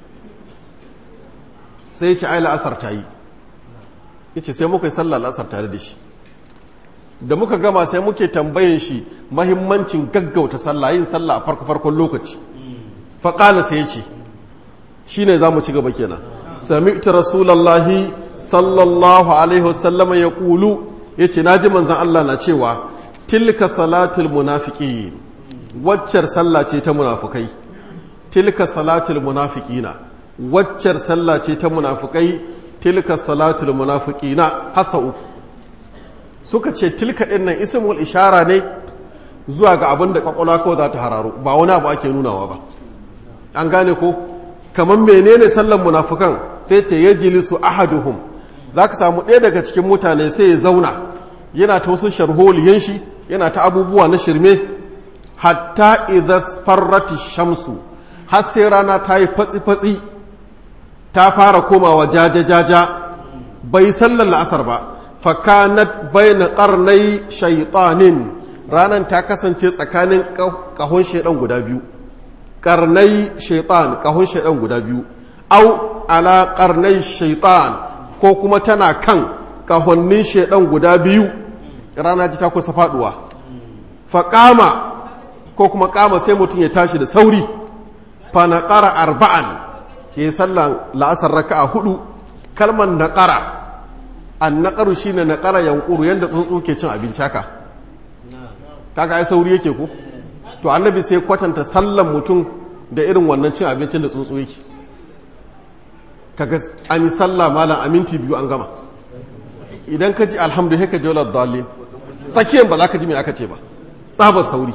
sai ce ai la'asar ta yi yace sai muka yi sallah la'asar tare da shi da muka gama sai muke tambayin shi mahimmancin gaggauta sallah yin sallah a farko farkon lokaci faƙala sai yace shine za mu ci gaba kenan sami'tu rasulallahi sallallahu alaihi wasallam ya kulu yace naji manzon Allah na cewa tilka salatul munafiqin waccar sallah ce ta munafukai tilka salatul munafiqina waccar sallah ce ta munafukai tilka salatul munafiqina hasa uku suka ce tilka din nan ismul ishara ne zuwa ga abin da kwakwalwa kawai za ta hararo ba wani abu ake nunawa ba an gane ko kamar menene sallan munafukan sai ce ya jilisu ahaduhum za ka samu ɗaya daga cikin mutane sai ya zauna yana ta wasu sharholiyan shi yana ta abubuwa na shirme hatta idas farrati shamsu har sai rana ta yi fatsi-fatsi ta fara komawa jaja-jaja bai sallar la'asar ba fakanat bayna qarnai shaytanin ranan ta kasance tsakanin kahon shaidan guda biyu karnai shaitan kahon shaidan guda biyu au ala karnai shaitan ko kuma tana kan kahonnin shaidan guda biyu rana ji ta kusa faduwa faƙama ko kuma ƙama sai mutum ya tashi da sauri fa naƙara arba'an ya yi sallan la'asar raka'a hudu kalmar naƙara an naƙaru shi ne naƙara yankuru yadda tsuntsu ke cin abinci haka kaga ai sauri yake ko to annabi sai kwatanta sallan mutum da irin wannan cin abincin da tsuntsu yake kaga an yi sallah malam a minti biyu an gama idan ka ji alhamdulillah ka ji wala dalil tsakiyar ba za ka ji mai aka ce ba tsabar sauri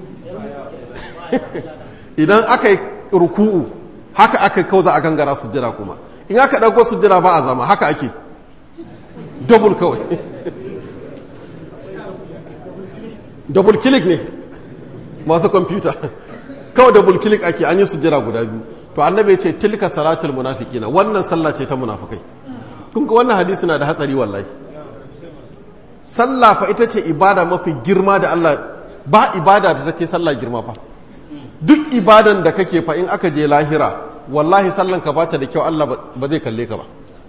idan aka yi ruku'u haka aka kauza a gangara sujjada kuma in aka ɗauko sujjada ba a zama haka ake double kawai double click ne masu kwamfuta kawai double click ake an yi sujjada guda biyu to annabi ce tilka salatul munafiqina wannan sallah ce ta munafikai kun ga wannan hadisi na da hatsari wallahi sallah fa ita ce ibada mafi girma da Allah ba ibada da take sallah girma fa duk ibadan da kake fa in aka je lahira wallahi sallan ka bata da kyau Allah ba zai kalle ka ba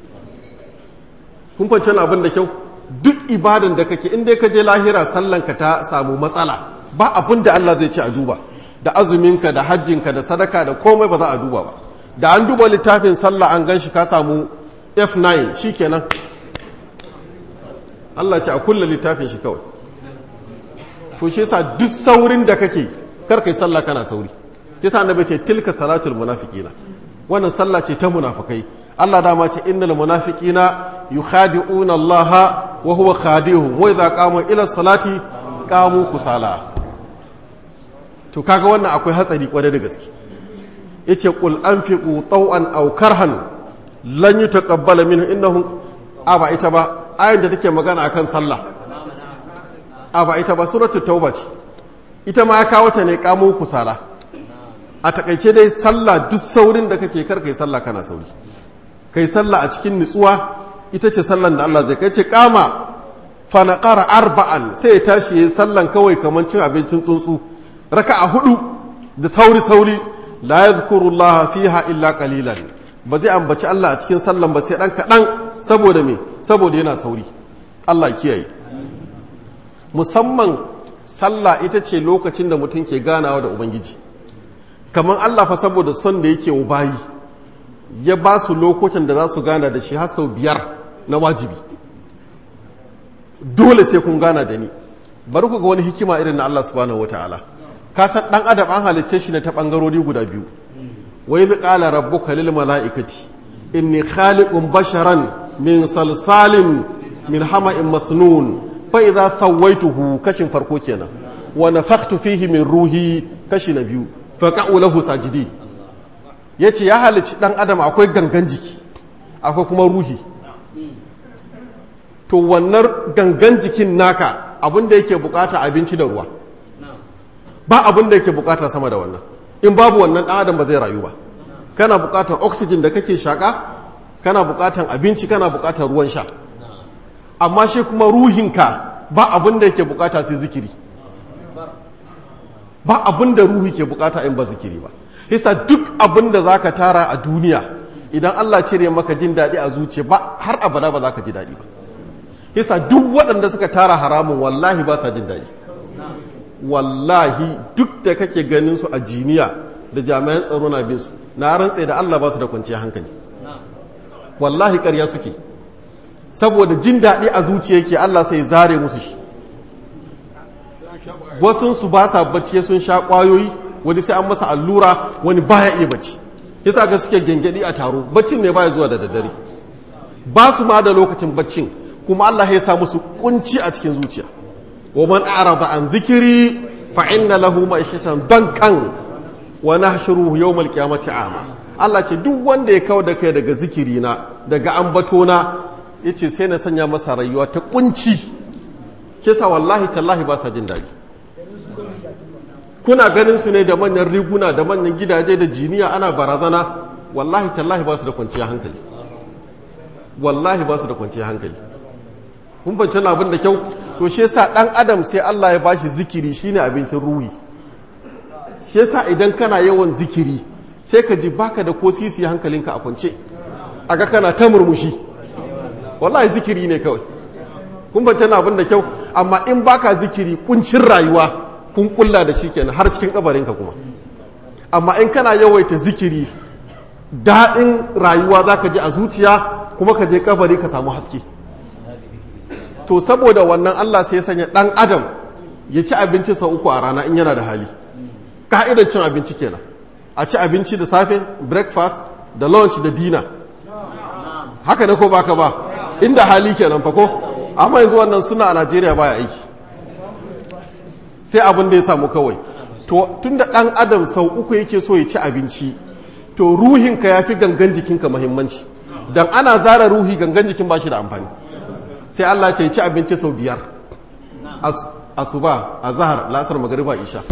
kun fahimci abin da kyau duk ibadan da kake in dai ka je lahira sallan ka ta samu matsala ba abin da Allah zai ce a duba da azuminka da hajjinka da sadaka da komai ba za a duba ba da an duba littafin sallah an gan shi ka samu F9 shikenan Allah ce a kulle littafin shi kawai to shi yasa duk saurin da kake kar kai sallah kana sauri yasa annabi ce tilka salatul munafiqina wannan sallah ce ta munafikai Allah dama ce innal munafiqina yukhadi'una Allah wa huwa khadi'uhum wa idza qamu ila salati qamu kusala to kaga wannan akwai hatsari kware da gaske yace qul anfiqu taw'an aw karhan lan yutaqabbala minhu innahum aba ita ba ayin da take magana akan sallah a ba ita ba suratu tauba ce ita ma ya kawo ta ne kamo kusala a takaice dai sallah duk saurin da kake kar kai sallah kana sauri kai sallah a cikin nutsuwa ita ce sallan da Allah zai kai ce kama fa naqara arba'an sai ya tashi yayin sallan kawai kaman cin abincin tsuntsu raka'a hudu da sauri sauri la yadhkuru Allah fiha illa qalilan ba zai ambaci Allah a cikin sallan ba sai dan kadan saboda me saboda yana sauri Allah kiyaye musamman sallah ita ce lokacin da mutum ke ganawa da ubangiji kamar Allah fa saboda son da yake wa bayi ya ba su lokutan da za su gana da shi har sau biyar na wajibi dole sai kun gana da ni bari ku ga wani hikima irin na Allah subhanahu wataala ka san dan adam an halicce shi ne ta bangarori guda biyu wa idh qala rabbuka lil malaikati inni khaliqun basharan min salsalin min hama'in masnun fa idza sawaituhu kashin farko kenan wa nafakhtu fihi min ruhi kashi na biyu fa qa'u lahu sajidin yace ya halici dan adam akwai gangan jiki akwai kuma ruhi to wannan gangan jikin naka abinda yake bukata abinci da ruwa ba abinda yake bukata sama da wannan in babu wannan dan adam ba zai rayu ba kana bukatar oxygen da kake shaka kana bukatar abinci kana bukatar ruwan sha amma shi kuma ruhinka ba abin da yake bukata sai zikiri ba abin da ruhi ke bukata in ba zikiri ba hisa duk abin da za ka tara a duniya idan Allah cire maka jin daɗi a zuciya ba har abada ba za ka ji daɗi ba hisa duk waɗanda suka tara haramun wallahi ba sa jin daɗi wallahi duk da kake ganin su a jiniya da jami'an tsaro na bin su na rantse da Allah ba su da kwanciyar hankali wallahi ƙarya suke saboda jin daɗi a zuciya yake Allah sai zare musu shi wasunsu ba sa bacci sun sha ƙwayoyi wani sai an masa allura wani baya iya bacci yasa ga suke gengedi a taro baccin ne baya zuwa da daddare ba su ma da lokacin baccin kuma Allah ya sa musu kunci a cikin zuciya wa man a'rada an dhikri fa inna lahu ma'ishatan dankan wa nahshuruhu yawmal qiyamati a'ma Allah ce duk wanda ya kawo da kai daga zikirina daga ambatona ya ce sai na sanya masa rayuwa ta kunci kisa wallahi tallahi ba sa jin daɗi kuna ganin su ne da manyan riguna da manyan gidaje da jiniya ana barazana wallahi tallahi ba su da kwanciyar hankali wallahi ba su da kwanciyar hankali kun fahimci abin da kyau to shi yasa dan adam sai Allah ya bashi zikiri shine abincin ruhi shi yasa idan kana yawan zikiri sai ka ji baka da ko sisi hankalinka a kwance aga kana ta murmushi wallahi zikiri ne kawai kun fahimci abin da kyau amma in baka zikiri kuncin rayuwa kun kulla da shi kenan har cikin kabarinka kuma amma in kana yawaita zikiri daɗin rayuwa za ka ji a zuciya kuma ka je kabari ka samu haske to saboda wannan Allah sai ya sanya ɗan adam ya ci abinci sau uku a rana in yana da hali ka'idar cin abinci kenan a ci abinci da safe breakfast da lunch da dinner haka ne ko baka ba inda hali kenan fa ko amma yanzu wannan suna a Najeriya baya aiki sai abin da ya samu kawai to tunda ɗan adam sau uku yake so ya ci abinci to ruhinka ya fi gangan jikinka mahimmanci don ana zara ruhi gangan jikin ba shi da amfani sai Allah ce ci abinci sau biyar asuba a zahar lasar magariba isha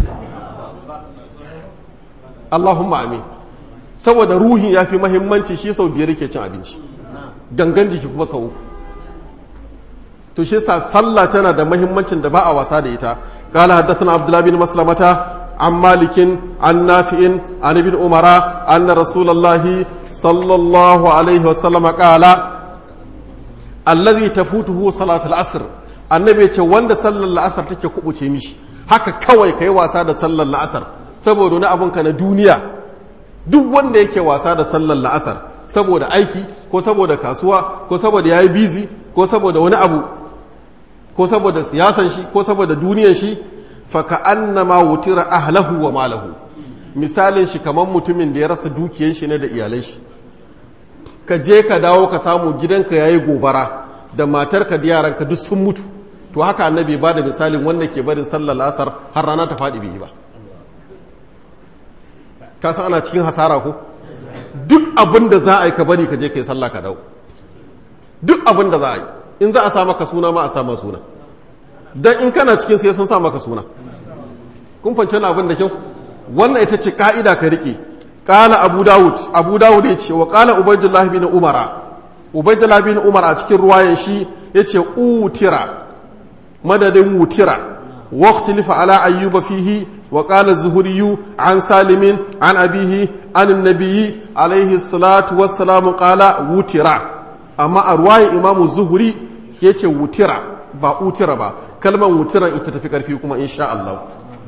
Allahumma amin saboda ruhin ya fi mahimmanci shi sau biyar yake cin abinci gangan jiki kuma sau uku to shi sa sallah tana da mahimmancin da ba a wasa da ita قال حدثنا عبد الله بن مسلمة عن مالك عن نافع عن ابن عمر أن رسول الله صلى الله عليه وسلم قال الذي تفوته صلاة العصر annabi ce wanda sallar la'asar take kubuce mishi haka kawai kai wasa da sallar la'asar saboda wani abunka na duniya duk wanda yake wasa da sallar la'asar saboda aiki ko saboda kasuwa ko saboda yayi busy ko saboda wani abu ko saboda siyasan shi ko saboda duniyan shi faka annama wutira ahlahu wa malahu misalin shi kamar mutumin da ya rasa dukiyar shi ne da iyalan shi ka je ka dawo ka samu gidanka yayi gobara da matarka da yaranka duk sun mutu to haka annabi ba da misalin wanda ke barin sallar asar har rana ta faɗi bai yi ba ka san ana cikin hasara ko duk abin da za a yi ka bari ka je ka yi sallah ka dawo duk abin da za a yi in za a sa maka suna ma a sa ma suna dan in kana cikin sai sun sa maka suna kun fance na abin da kyau wannan ita ce ka'ida ka rike qala abu daud abu daud ya ce wa qala ubaydullah bin umara ubaydullah bin umar a cikin ruwayan shi yace utira madadin wutira waqtilifa ala ayyuba fihi wa qala az-zuhri an salimin an abihi an an-nabiy alayhi salatu wassalamu qala wutira amma a ruwayan imamu zuhuri ya ce wutira ba utira ba kalmar wutiran ita tafi karfi kuma insha Allah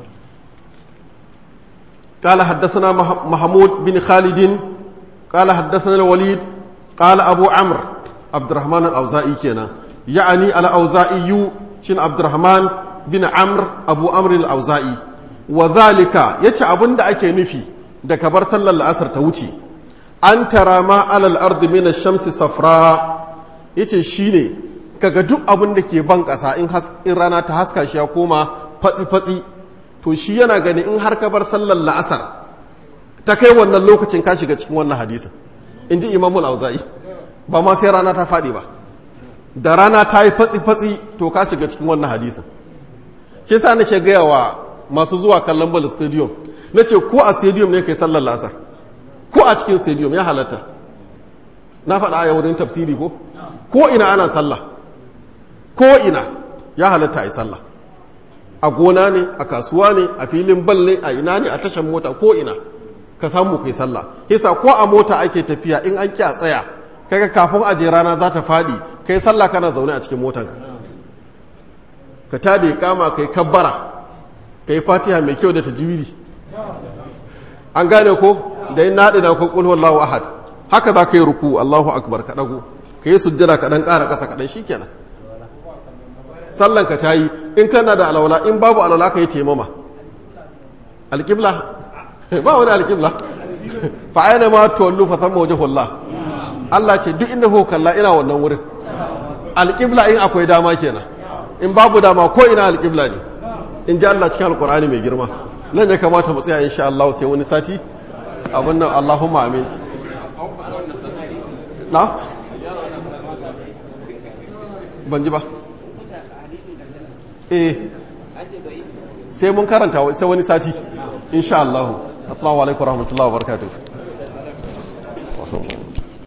قال حدثنا محمود بن خالد قال حدثنا الوليد قال أبو عمرو عبد الرحمن الأوزائي كنا يعني الأوزائي شن عبد الرحمن بن عمرو أبو عمرو الأوزائي وذلك يتش أبن دا أكي نفي دا كبر صلى الله عليه وسلم أن ترى ما على الأرض من الشمس صفراء yace shine kaga duk abin da ke ban ƙasa in rana ta haska shi ya koma fatsi-fatsi to shi yana gani in har ka bar sallar la'asar ta kai wannan lokacin ka shiga cikin wannan hadisin in ji imamul auza'i ba ma sai rana ta faɗi ba da rana ta yi fatsi-fatsi to ka shiga cikin wannan hadisin shi sa nake gaya wa masu zuwa kallon ball stadium na ce ko a stadium ne kai sallar la'asar ko a cikin stadium ya halatta na faɗa a wurin tafsiri ko ko ina ana sallah ko ina ya halatta a yi sallah a gona ne a kasuwa ne a filin bal ne a ina ne a tashan mota ko ina ka samu kai sallah yasa ko a mota ake tafiya in an kya tsaya kaga kafin aje rana za ta faɗi kai sallah kana zaune a cikin motanka ka tada kama kai kabbara kai fatiha mai kyau da tajwidi an gane ko da in naɗi na ko qul huwallahu ahad haka za ka yi ruku Allahu akbar ka dago ka yi sujjada ka dan ƙara ƙasa kaɗan shikenan sallan ka tayi in kana da alwala in babu alwala ka yi taimama alƙibla ba wani alƙibla fa aina ma tuwallu fa thamma wajhullah Allah ce duk inda kuka kalla ina wannan wurin alƙibla in akwai dama kenan in babu dama ko ina alƙibla ne in ji Allah cikin alƙur'ani mai girma nan ya kamata mu tsaya insha Allah sai wani sati abin nan Allahumma amin na ban ji ba eh sai mun karanta sai wani sati insha Allah assalamu alaikum warahmatullahi wabarakatuh